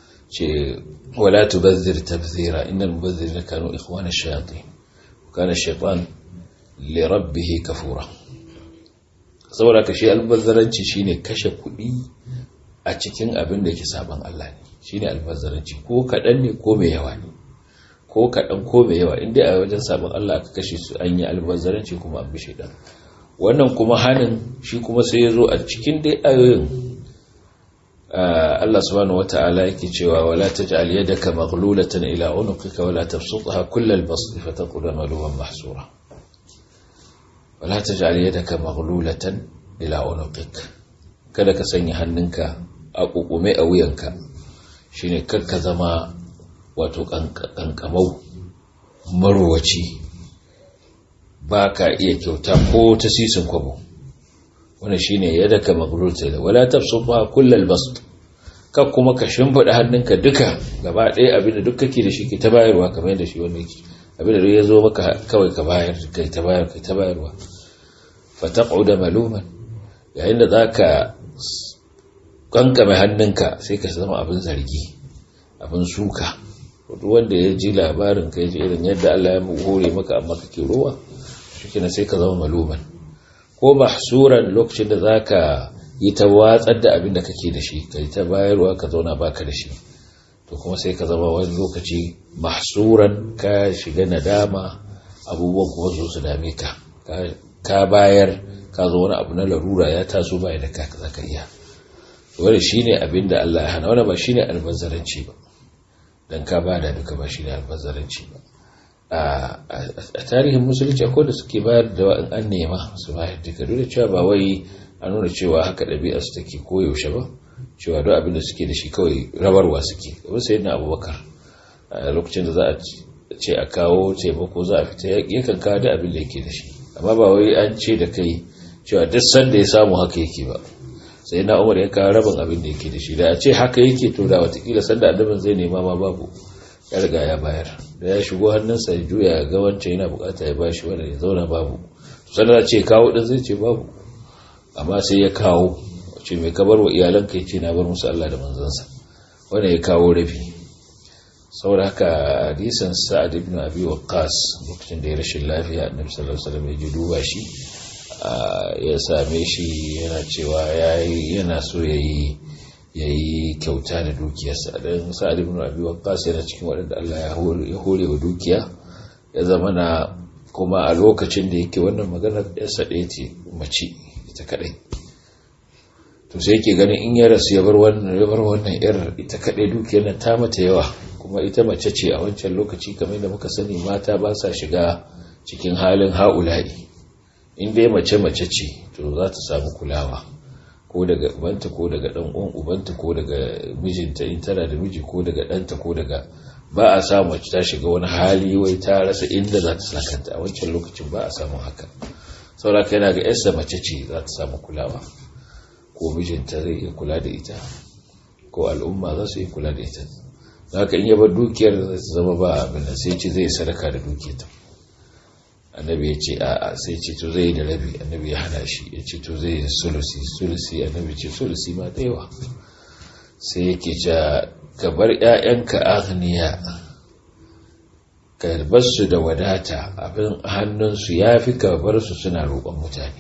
ce wala tubazzir tabzira innal mubazzirina kanu ikhwana ash-shayatin kana ash-shaytan li rabbih kafura saboda ka shi albazzaranci shine kashe kuɗi a cikin abin da yake saban Allah ne shine albazzaranci ko kaɗan ne ko mai yawa ne ko kaɗan ko mai yawa inda a wajen saban Allah aka kashe su an yi albazzaranci kuma an bi shaidan wannan kuma hanin shi kuma sai ya zo a cikin dai ayoyin Allah subhanahu wata'ala yake cewa wala taj'al yadaka maghlulatan ila unuqika wala tabsutha kullal bast fataqula maluman mahsura wala taj'al yadaka maghlulatan ila unuqik kada ka sanya hannunka a kukume a wuyanka shine kakka zama wato kankamau marwaci baka iya kyauta ko ta sisin kwabo wannan shine yadaka maghlulatan wala tabsutha kullal bast ka kuma ka shimfiɗa hannunka duka gaba ɗaya abinda duk kake da shi ke ta bayarwa kamar yadda shi wanda yake abinda duk ya zo maka kawai ka bayar kai ta bayar kai ta bayarwa fataqu da maluman yayin da zaka kankame hannunka sai ka zama abin zargi abin suka duk wanda ya ji labarin ka ji irin yadda Allah ya hore maka amma kake rowa shikenan sai ka zama maluman ko mahsuran lokacin da zaka yi ta watsar da abin da kake da shi ka yi ta bayarwa ka zauna baka da shi to kuma sai ka zama wani lokaci mahsuran ka shiga nadama abubuwan kuma zo su dame ka ka bayar ka zo wani abu na larura ya taso baya da ka za ka iya wani shine abin da Allah ya hana wani ba shine albazaranci ba dan ka bada duka ba shine albazaranci ba a tarihin musulunci akwai da suke bayar da wa'in an nema su bayar duka duk da cewa ba wai a nuna cewa haka ɗabi'a su take koyaushe ba cewa duk abin da suke da shi kawai rabarwa suke kamar sai na abubakar a lokacin da za a ce a kawo taimako za a fita yakan kawo da abin da yake da shi amma ba wai an ce da kai cewa duk sanda ya samu haka yake ba sai na umar ya kawo rabin abin da yake da shi da a ce haka yake to da watakila sanda annabin zai nema ma babu ya riga ya bayar da ya shigo hannunsa ya juya ga wancan yana bukata ya bashi wanda ya zauna babu sannan ce kawo din zai ce babu amma sai ya kawo ce mai kabar wa iyalanka ya ce na bar musu Allah da manzansa wanda ya kawo rabi saboda haka hadisan sa'ad ibn abi waqqas lokacin da ya rashin lafiya annabi sallallahu alaihi wasallam ya ji duba shi ya same shi yana cewa yana so yayi yayi kyauta da dukiyarsa dan sa'ad ibn abi waqqas yana cikin waɗanda Allah ya hore wa dukiya ya zama na kuma a lokacin da yake wannan maganar yarsa ɗaya ce mace ita kadai to sai yake ganin in ya rasu ya bar wannan ya bar wannan yar ita kadai dukiyar nan ta mata yawa kuma ita mace ce a wancan lokaci kamar da muka sani mata ba sa shiga cikin halin haula'i in dai mace mace ce to za ta samu kulawa ko daga ubanta ko daga dan uwan ubanta ko daga mijinta in tana da miji ko daga ɗanta ko daga ba a samu mace ta shiga wani hali wai ta rasa inda za ta sakanta a wancan lokacin ba a samu haka saboda yana ga yarsa mace ce za ta samu kulawa ko mijinta zai iya kula da ita ko al'umma za su iya kula da ita haka in yaba dukiyar da zama ba abin da sai ce zai sadaka da dukiyarta annabi ya ce a sai ce to zai da rabi annabi ya hana shi ya ce to zai sulusi sulusi annabi ce sulusi ma da yawa sai yake ce ka bar ƴaƴanka aghniya ka bar su da wadata abin hannunsu ya fi ka bar su suna roƙon mutane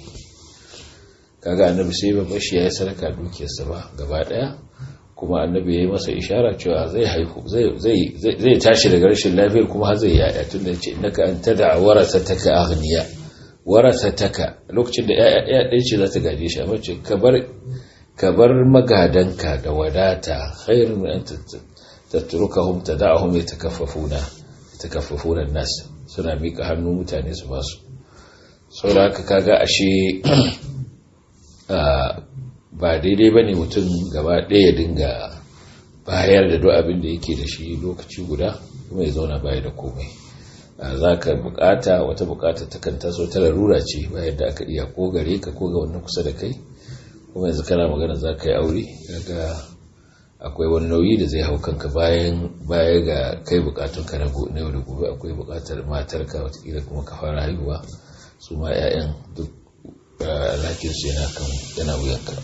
kaga annabi sai ba bashi ya yi sadaka dukiyarsa ba gaba ɗaya kuma annabi ya yi masa ishara cewa zai haihu zai tashi daga rashin lafiyar kuma har zai yaya tun da ce innaka an tada warasa taka aghniya warasa taka lokacin da yaya ɗaya ce za ta gaje shi amma ce ka bar magadanka da wadata khairun min an tatrukahum tada'ahum yatakaffafuna yatakaffafuna nas suna mika hannu mutane su basu saboda haka kaga ashe ba daidai ba ne mutum gaba ɗaya dinga bayar da duk abin da yake da shi lokaci guda kuma ya zauna baya da komai za ka bukata wata bukata ta kan taso ta larura ce bayan da aka iya ko gare ka ko ga wannan kusa da kai kuma yanzu kana magana za ka yi aure daga akwai wani nauyi da zai hau kanka bayan baya ga kai bukatun ka na yau da gobe akwai bukatar matarka watakila kuma ka fara haihuwa su ma 'ya'yan duk alhakinsu yana kan yana wuyanka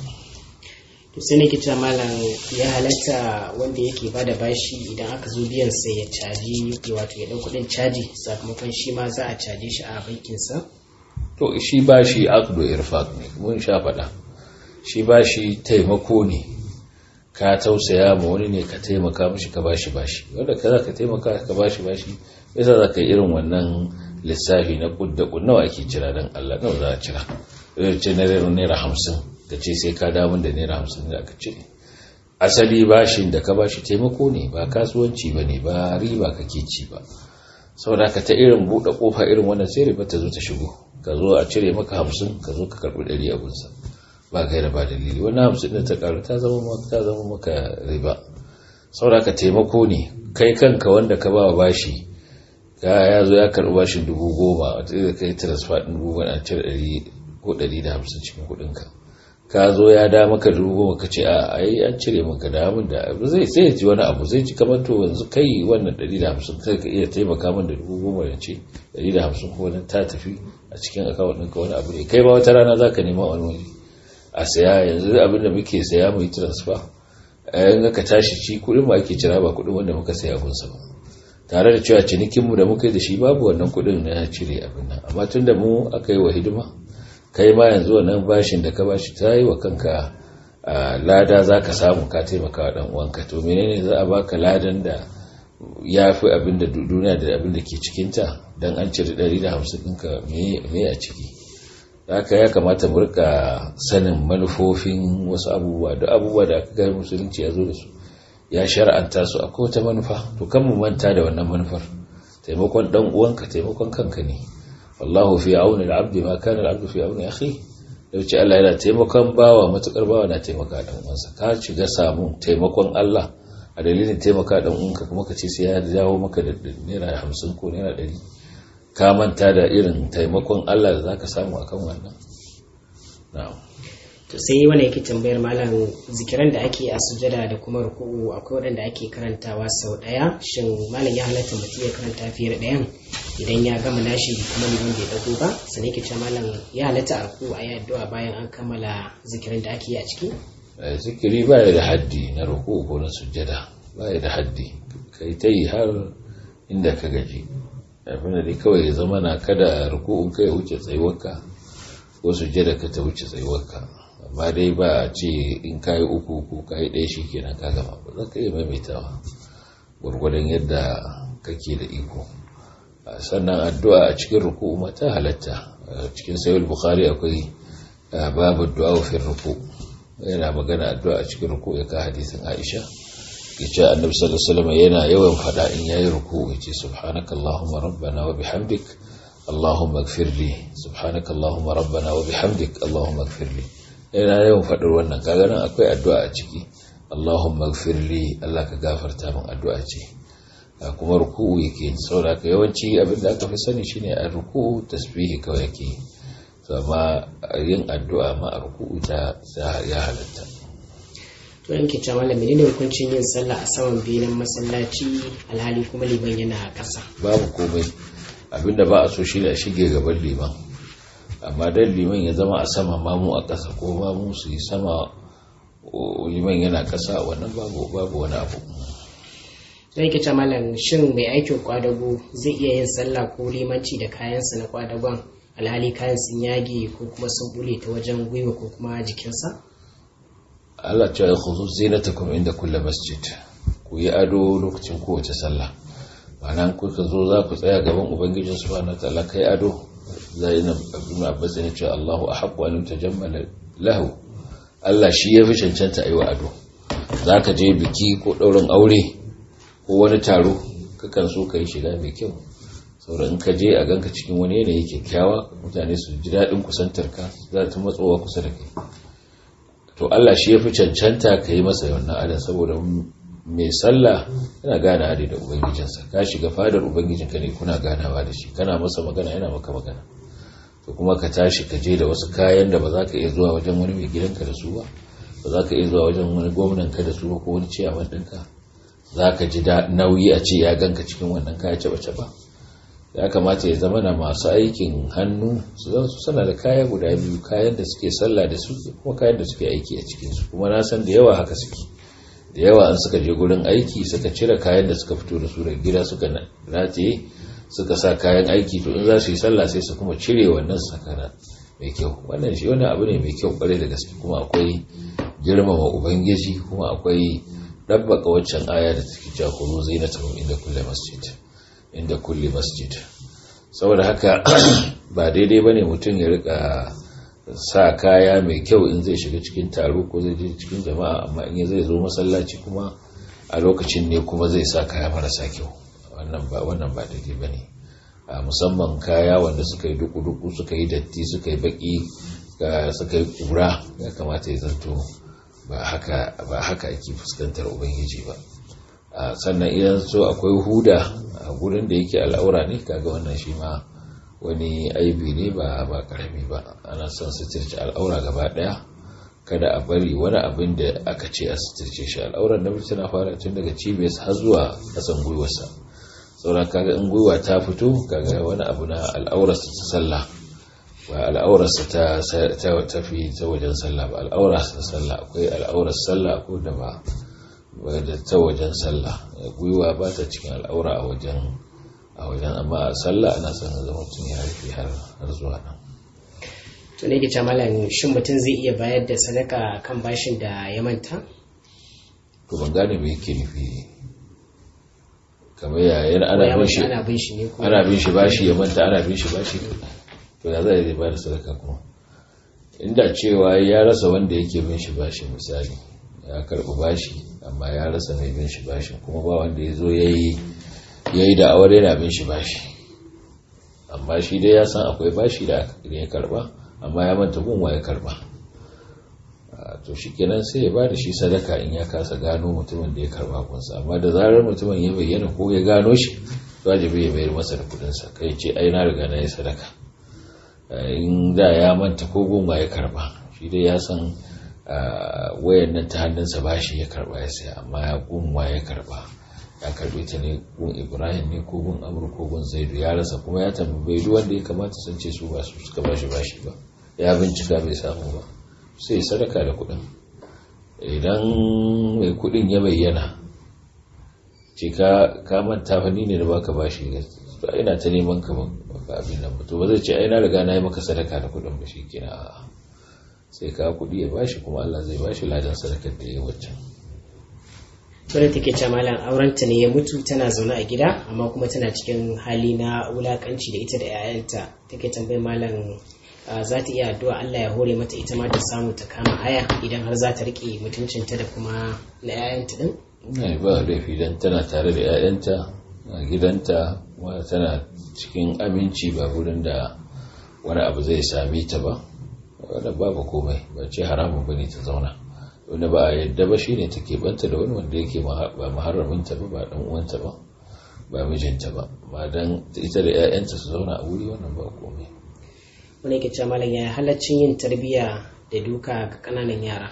to sai nake cewa malam ya halatta wanda yake bada bashi idan aka zo biyan sai ya caji wato ya dau kudin caji sakamakon shi ma za a caje shi a bankin sa to shi bashi aqdu irfaq ne mun sha faɗa shi bashi taimako ne ka tausaya ma wani ne ka taimaka mishi ka bashi bashi wanda ka za ka taimaka ka bashi bashi yasa za ka yi irin wannan lissafi na kudda nawa ake cira don Allah nawa za a cira ce na naira hamsin ka ce sai ka damun da naira hamsin da aka cire asali bashin da ka bashi taimako ne ba kasuwanci ba ne ba riba kake ci ba saboda ka ta irin buɗe ƙofa irin wannan sai riba ta zo ta shigo ka zo a cire maka hamsin ka zo ka karɓi ɗari abunsa ba gaira ba dalili wannan hamsin da ta ƙaru ta zama maka ta zama maka riba saboda ka taimako ne kai kanka wanda ka ba bashi ka ya zo ya karɓi bashin dubu goma wata da kai transfer ɗin dubu goma a cire ɗari ko ɗari da hamsin cikin kuɗinka ka zo ya da maka dubu goma ka ce a ai an cire maka da min da zai sai ji wani abu zai ji kamar to yanzu kai wannan ɗari da hamsin kai ka iya taimaka min da dubu goma ya ce ɗari da hamsin ko wani ta tafi a cikin akawun ɗinka wani abu ne kai ba wata rana za ka nema wani waje a saya yanzu abin da muke saya mu yi transfer in ka tashi ci kuɗin mu ake cira ba kuɗin wanda muka saya gunsa ba tare da cewa cinikinmu da muka yi da shi babu wannan kuɗin na cire abin nan amma tun da mu aka yi wa hidima kai ma yanzu wannan bashin da ka bashi ta yi wa kanka lada za ka samu ka taimaka wa uwanka to menene za a baka ladan da ya fi abin da duniya da abin da ke cikinta don an cire 150 ɗinka me a ciki haka ya kamata mu rika sanin manufofin wasu abubuwa da abubuwa da aka gani musulunci ya zo da su ya shar'anta su akwai wata manufa to kan mu manta da wannan manufar taimakon dan uwanka taimakon kanka ne wallahu fi auni al-abdi ma kana al-abdu fi auni akhi dauce Allah yana taimakon bawa matukar bawa na taimaka dan uwansa ka shiga samu taimakon Allah a dalilin taimaka dan uwanka kuma ka ce sai ya jawo maka da naira 50 ko naira 100 ka manta da irin taimakon Allah da zaka samu akan wannan na'am to sai wani yake tambayar malam zikiran da ake a sujada da kuma ruku'u akwai waɗanda ake karantawa sau ɗaya shin malam ya halatta mutum ya karanta fiye da ɗayan idan ya gama nashi kuma liman bai dago ba sannan yake cewa malam ya halatta a ruku a yi addu'a bayan an kammala zikirin da ake yi a ciki zikiri ba ya da haddi na ruku ko na sujada ba ya da haddi kai ta yi har inda ka gaji abin da kawai ya zama na kada ruku'un kai wuce tsayuwarka ko sujada ka ta wuce tsayuwarka amma dai ba a ce in kayi uku ko kayi ɗaya shi kenan ka gama ba za ka iya maimaitawa gwargwadon yadda kake da iko sannan addu'a a cikin ruku ma ta halatta cikin sayul bukhari akwai babu du'a fi ruku yana magana addu'a a cikin ruku ya ka hadisin aisha ya ce annabi sallallahu alaihi wasallam yana yawan fada in yayi ruku ya ce subhanakallahumma rabbana wa bihamdik allahumma ighfirli subhanakallahumma rabbana wa bihamdik allahumma ighfirli yana yawan faɗar wannan kaga nan akwai addu'a a ciki Allahumma gfirli Allah ka gafarta min addu'a ce kuma ruku'u yake saboda ka yawanci abin da aka fi sani shine a ruku'u tasbihi kawai yake to amma yin addu'a ma a ruku'u ta ya halatta to yanke ce mallam menene hukuncin yin sallah a saman benen masallaci alhali kuma liman yana a ƙasa babu komai abinda ba a so shine a shige gaban liman amma dan liman ya zama a sama mamu a ƙasa ko mamu su yi sama liman yana ƙasa wannan babu babu wani abu don yake ce malam shin mai aikin kwadago zai iya yin sallah ko limanci da kayansa na kwadagon alhali kayan sun yage ko kuma sun bule ta wajen gwiwa ko kuma jikinsa Allah ce ya khuzu zinatakum inda kulle masjid ku yi ado lokacin kowace sallah ma'ana kuka zo za ku tsaya gaban ubangijin subhanahu wataala kai ado zai na abin abbas ne ce Allahu ahabbu an tajammala lahu Allah shi ya fi cancanta yi wa ado zaka je biki ko ɗaurin aure ko wani taro kakan so ka yi shiga mai kyau saboda in ka je a ganka cikin wani yanayi kyakkyawa mutane su ji daɗin kusantar ka za ta matsowa kusa da kai to Allah shi ya fi cancanta ka yi masa wannan adon saboda mai sallah yana gana adi da ubangijinsa ka shiga fadar ubangijinka ne kuna ganawa da shi kana masa magana yana maka magana to kuma ka tashi ka je da wasu kayan da ba za ka iya zuwa wajen wani mai gidanka da su ba ba za ka iya zuwa wajen wani gwamnanka da su ba ko wani ciyaman ɗinka za ka ji nauyi a ce ya ganka cikin wannan kaya ce ba ya kamata ya zama na masu aikin hannu su zan su sana da kaya guda biyu kayan da suke sallah da su kuma kayan da suke aiki a cikinsu kuma na san da yawa haka suke da yawa an suka je gurin aiki suka cire kayan da suka fito da su daga gida suka rataye suka sa kayan aiki to in za su yi sallah sai su kuma cire wannan sakana mai kyau wannan shi wani abu ne mai kyau kwarai da gaske kuma akwai girmama ubangiji kuma akwai dabbaka waccan aya da take cewa kullu zinatuhum inda kulli masjid inda kulli masjid saboda haka ba daidai bane mutum ya rika sa kaya mai kyau in zai shiga cikin taro ko zai je cikin jama'a amma in zai zo masallaci kuma a lokacin ne kuma zai sa kaya marasa kyau wannan ba wannan ba daidai bane a musamman kaya wanda suka yi duku-duku suka yi datti suka yi baki suka yi kura ya kamata ya zanto ba haka ba haka ake fuskantar ubangiji ba sannan idan so akwai huda a gurin da yake al'aura ne kaga wannan shi ma wani aibi ne ba ba karami ba ana son suturce al'aura gaba daya kada a bari wani abin da aka ce a suturce shi al'aurar namiji tana fara tun daga cibiyar har zuwa kasan gwiwarsa sauran kaga in gwiwa ta fito kaga wani abu na al'aurarsa ta sallah ba al'aurarsa ta tafi ta wajen sallah ba al'aurarsa ta sallah akwai al'aurar sallah ko da ba da ta wajen sallah gwiwa ba ta cikin al'aura a wajen a wajen amma a sallah ana son zama mutum ya rufe har zuwa nan to ne ke ce malam shin mutum zai iya bayar da sadaka kan bashin da ya manta to ban gane me yake nufi kamar yayin ana bin shi ana bin shi ne ko ana bin shi bashi ya manta ana bin shi bashi to ya zai zai bayar sadaka kuma inda cewa ya rasa wanda yake bin shi bashi misali ya karɓi bashi amma ya rasa mai bin shi bashi kuma ba wanda ya zo ya yi da aure yana bin shi bashi amma shi dai ya san akwai bashi da ya karɓa amma ya manta gunwa ya karɓa to shi kenan sai ya ba da shi sadaka in ya kasa gano mutumin da ya karɓa kunsa amma da zarar mutumin ya bayyana ko ya gano shi wajibi ya bayar masa da kudinsa kai ce ai na riga na yi sadaka in da ya manta ko gunwa ya karɓa shi dai ya san wayan nan ta hannunsa ba shi ya karba ya saya amma ya gunwa ya karba ya karbe ta ne gun ibrahim ne ko gun amur ko gun zaidu ya rasa kuma ya tambayi duk wanda ya kamata sun ce su ba su suka bashi bashi ba ya bincika bai samu ba sai sadaka da kuɗin idan mai kuɗin ya bayyana ce ka manta fa ni ne da baka bashi ina ta neman ka ba abin nan ba to ba zai ce ai na riga na yi maka sadaka da kuɗin ba shi kina a'a sai ka kuɗi ya bashi kuma Allah zai bashi ladan sadakar da ya waccan. wadda take ce malam aurenta ne ya mutu tana zaune a gida amma kuma tana cikin hali na wulakanci da ita da 'ya'yanta take tambayi malam za ta iya addu'a Allah ya hore mata ita ma ta samu ta kama haya idan har za ta rike mutuncinta da kuma na 'ya'yanta din Ina ba laifi dan tana tare da 'ya'yanta a gidanta kuma tana cikin aminci ba wurin da wani abu zai same ta ba wadda babu komai ba ce haramun bane ta zauna wanda ba a yadda ba shine take banta da wani wanda yake ba muharraminta ba ba dan uwanta ba ba mijinta ba ba dan ita da ƴaƴanta su zauna a wuri wannan ba komai wani yake cewa malam ya halaccin yin tarbiyya da duka ga kananan yara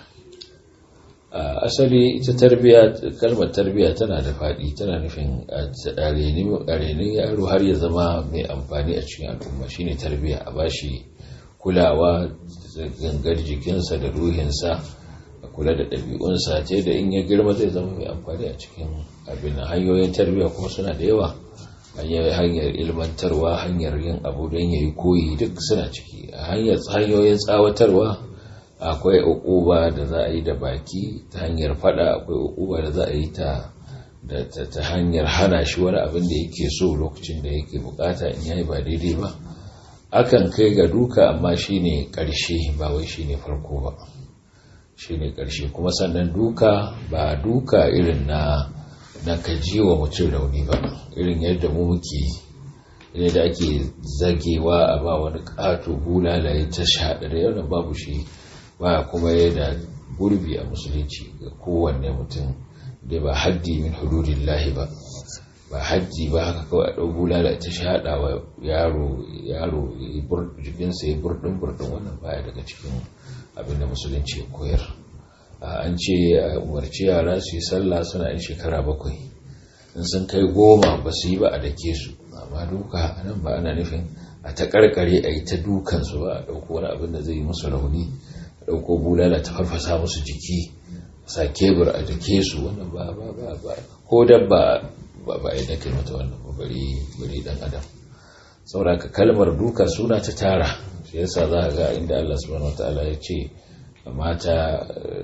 a asali ita tarbiya kalmar tarbiya tana da faɗi tana nufin a renin yaro har ya zama mai amfani a cikin al'umma shine tarbiya a bashi kulawa gangar jikinsa da ruhinsa a kula da ɗabi'unsa ta da in ya girma zai zama mai amfani a cikin abin hanyoyin tarbiyya kuma suna da yawa hanyar ilmantarwa hanyar yin abu don ya yi koyi duk suna ciki a hanyoyin tsawatarwa akwai ukuba da za a yi da baki ta hanyar fada akwai ukuba da za a yi ta ta hanyar hana shi wani abin da yake so lokacin da yake bukata in yayi ba daidai ba akan kai ga duka amma shine karshe ba wai shine farko ba shine karshe kuma sannan duka ba duka irin na na kaji wa mutum rauni ba irin yadda mu muke irin da ake zagewa a ba wani ƙato bulalaye ta shaɗa da yau babu shi ba kuma yana gurbi a musulunci ga kowanne mutum da ba haddi min hududillahi ba ba haddi ba haka kawai a ɗau bulala ta shaɗa wa yaro yaro jikinsa ya burɗin burɗin wannan baya daga cikin abin da musulunci ya koyar an ce a umarci yara su yi sallah suna yin shekara bakwai in sun kai goma ba su yi ba a dake su amma duka nan ba ana nufin a ta karkare a yi ta dukansu ba a ɗauko wani abin da zai yi musu rauni a ɗauko bulala ta farfasa musu jiki sa kebur a dake su wannan ba ba ba ba ko dabba ba ba a dake mata wannan ba bari bari dan adam saboda kalmar duka suna ta tara shi yasa za ga inda Allah subhanahu wataala ya ce mata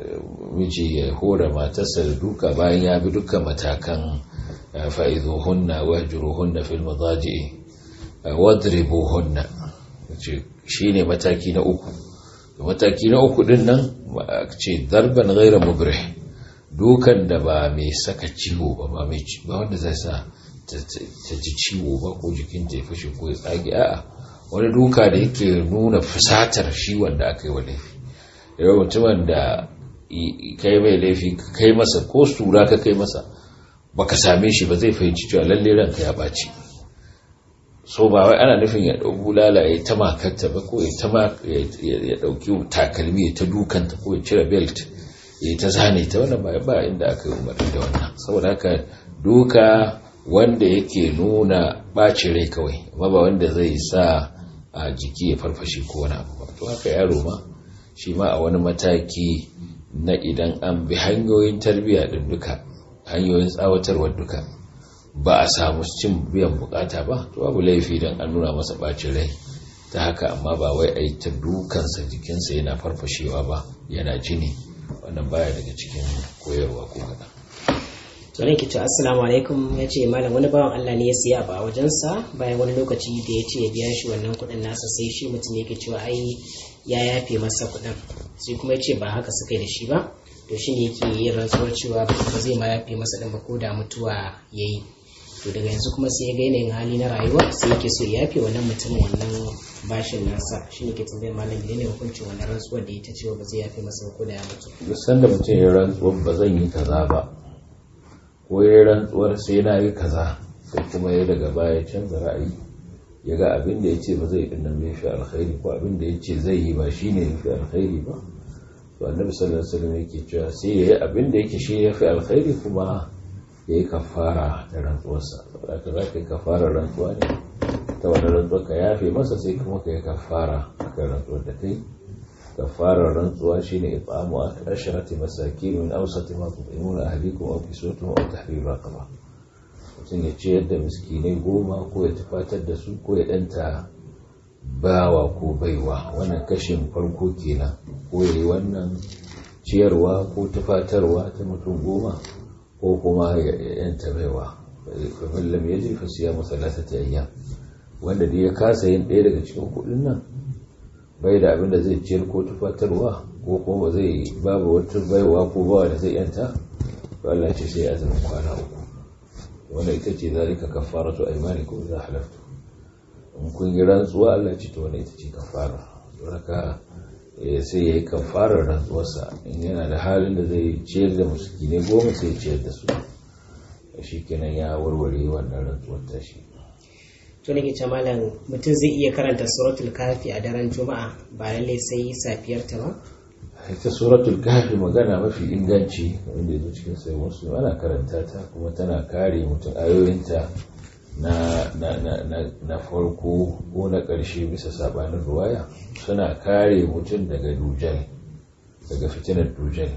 miji ya hora matarsa da duka bayan ya bi dukkan matakan fa'izuhunna wahjuruhunna fil madaji'i wadribuhunna shi ne mataki na uku mataki na uku din nan ce darban ghaira mubrih dukan da ba mai saka ciwo ba ba mai ba wanda zai sa ta ji ciwo ba ko jikin ta ya fashe ko ya tsage a'a wani duka da yake nuna fusatar shi wanda aka yi wa laifi yau mutumin da kai mai laifi kai masa ko sura ka kai masa baka same shi ba zai fahimci cewa lalle ranka ya ɓaci so ba wai ana nufin ya ɗau bulala ya ta makarta ba ko ya ɗauki takalmi ya ta dukanta ko ya cire belt ya ta zane ta wannan ba ba inda aka yi umarni da wannan saboda haka duka wanda yake nuna ɓacin rai kawai amma ba wanda zai sa a jiki ya farfashe ko wani abu ba to haka yaro ma shi ma a wani mataki na idan an bi hanyoyin tarbiyya din duka hanyoyin tsawatarwar duka ba a samu cin biyan bukata ba to babu laifi don an nuna masa bacin rai ta haka amma ba wai a yi ta dukansa jikinsa yana farfashewa ba yana jini wannan baya daga cikin koyarwa ko kaɗan. tsoron ki ce assalamu alaikum ya ce malam wani bawan Allah ne ya siya ba a wajensa bayan wani lokaci da ya ce ya biya shi wannan kuɗin nasa sai shi mutum yake cewa ai ya yafe masa kuɗin sai kuma ya ce ba haka suka yi da shi ba to shine yake yin rantsuwar cewa ba zai ma yafe masa ɗin ba ko da mutuwa ya yi to daga yanzu kuma sai ya ga yanayin hali na rayuwa sai yake so ya yafe wannan mutumin wannan bashin nasa shine ke tambayar malam ne ne hukuncin wannan rantsuwar da ita cewa ba zai yafe masa ko da ya mutu duk sanda mutum ya rantsuwar ba zan yi kaza ba ko ya rantsuwar sai na yi kaza sai kuma ya daga baya canza ra'ayi ya ga abin da ya ce ba zai yi dinnan bai fi alkhairi ko abin da ya ce zai yi ba shine ya fi alkhairi ba to annabi sallallahu alaihi wasallam yake cewa sai ya yi abin da yake shi ya fi alkhairi kuma ya yi kafara da rantsuwarsa saboda ka za ka yi kafarar rantsuwa ne ta wani rantsuwa ka yafe masa sai kuma ka yi kafara a kan rantsuwar da kai kafarar rantsuwa shine it'amu asharati masakin min awsati ma tu'imuna ahlikum aw kiswatuhum aw tahrir raqaba mutum ya ciyar da miskinai goma ko ya tufatar da su ko ya danta bawa ko baiwa wannan kashin farko kenan ko ya yi wannan ciyarwa ko tufatarwa ta mutum goma ko kuma ya yanta baiwa kafin lam yaji fa siya masalatati ayyam wanda da ya kasa yin ɗaya daga cikin kuɗin nan bai da abin da zai ciyar ko tufatarwa ko kuma ba zai babu wata baiwa ko bawa da zai yanta to Allah ce sai azumin kwana uku wanda ita ce zalika kafaratu aymanikum idza halaftu in kun yi rantsuwa Allah ce to wanda ita ce kafara don haka sai yayi kafarar rantsuwarsa in yana da halin da zai ciyar da muskine goma sai ciyar da su shi kenan ya warware wannan rantsuwar tashi to nake ce malam mutum zai iya karanta suratul kafi a daren juma'a ba lallai sai safiyar ta ba ita suratul kafi magana mafi inganci wanda ya zo cikin sai wasu ana karanta ta kuma tana kare mutum ayoyinta na, na, na, na, na farko ko na ƙarshe bisa sabanin ruwaya suna kare mutum daga dujal daga fitinar dujal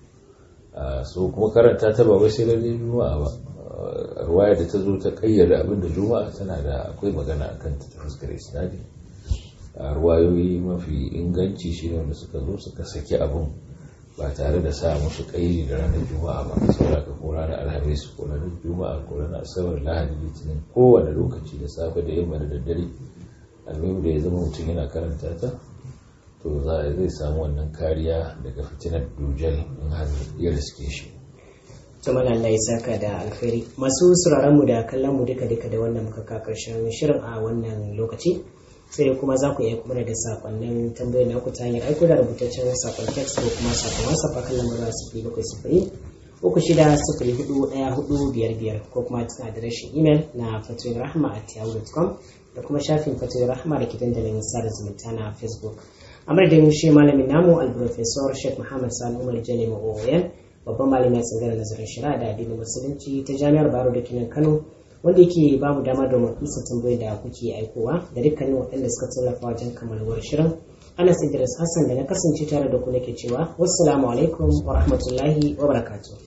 so kuma karanta ta ba wai sai lalle juma'a ba ruwaya da ta zo ta kayyada abin da juma'a tana da akwai magana a kan ta fuskar isnadi a ruwayoyi mafi inganci shi ne wanda suka zo suka saki abin ba tare da sa musu kairi da ranar juma'a ba saboda ka ko ranar alhamis ko ranar juma'a ko ranar asabar lahadi litinin kowane lokaci da safe da yamma da daddare almuhim da ya zama mutum yana karanta ta to za zai samu wannan kariya daga fitinar dujal in har ya riske shi Jamal Allah ya saka da alkhairi masu sauraron mu da kallon mu duka duka da wannan muka ka karshen shirin a wannan lokaci sai kuma za ku iya kuma da sakonnin tambayoyi na ku ta hanyar aiko da rubutaccen sakon text ko kuma sakon whatsapp a kan lambar sifiri bakwai sifiri uku shida sifiri hudu ɗaya hudu biyar biyar ko kuma cikin adireshin imel na fatoyin rahama at yahoo.com da kuma shafin fatoyin rahama da ke dandalin sada zumunta na facebook a madadin shi malamin namu alprofesor sheikh muhammad sani umar jale ma'o'oyan babban malamin tsangar nazarin shari'a da addinin musulunci ta jami'ar baro da kinan kano wanda yake ba mu dama domin isa tambayoyi da kuke aikowa da dukkanin waɗanda suka tallafa wajen kammaluwar shirin anas idris hassan da na kasance tare da ku nake cewa wassalamu alaikum wa rahmatullahi wa barakatuh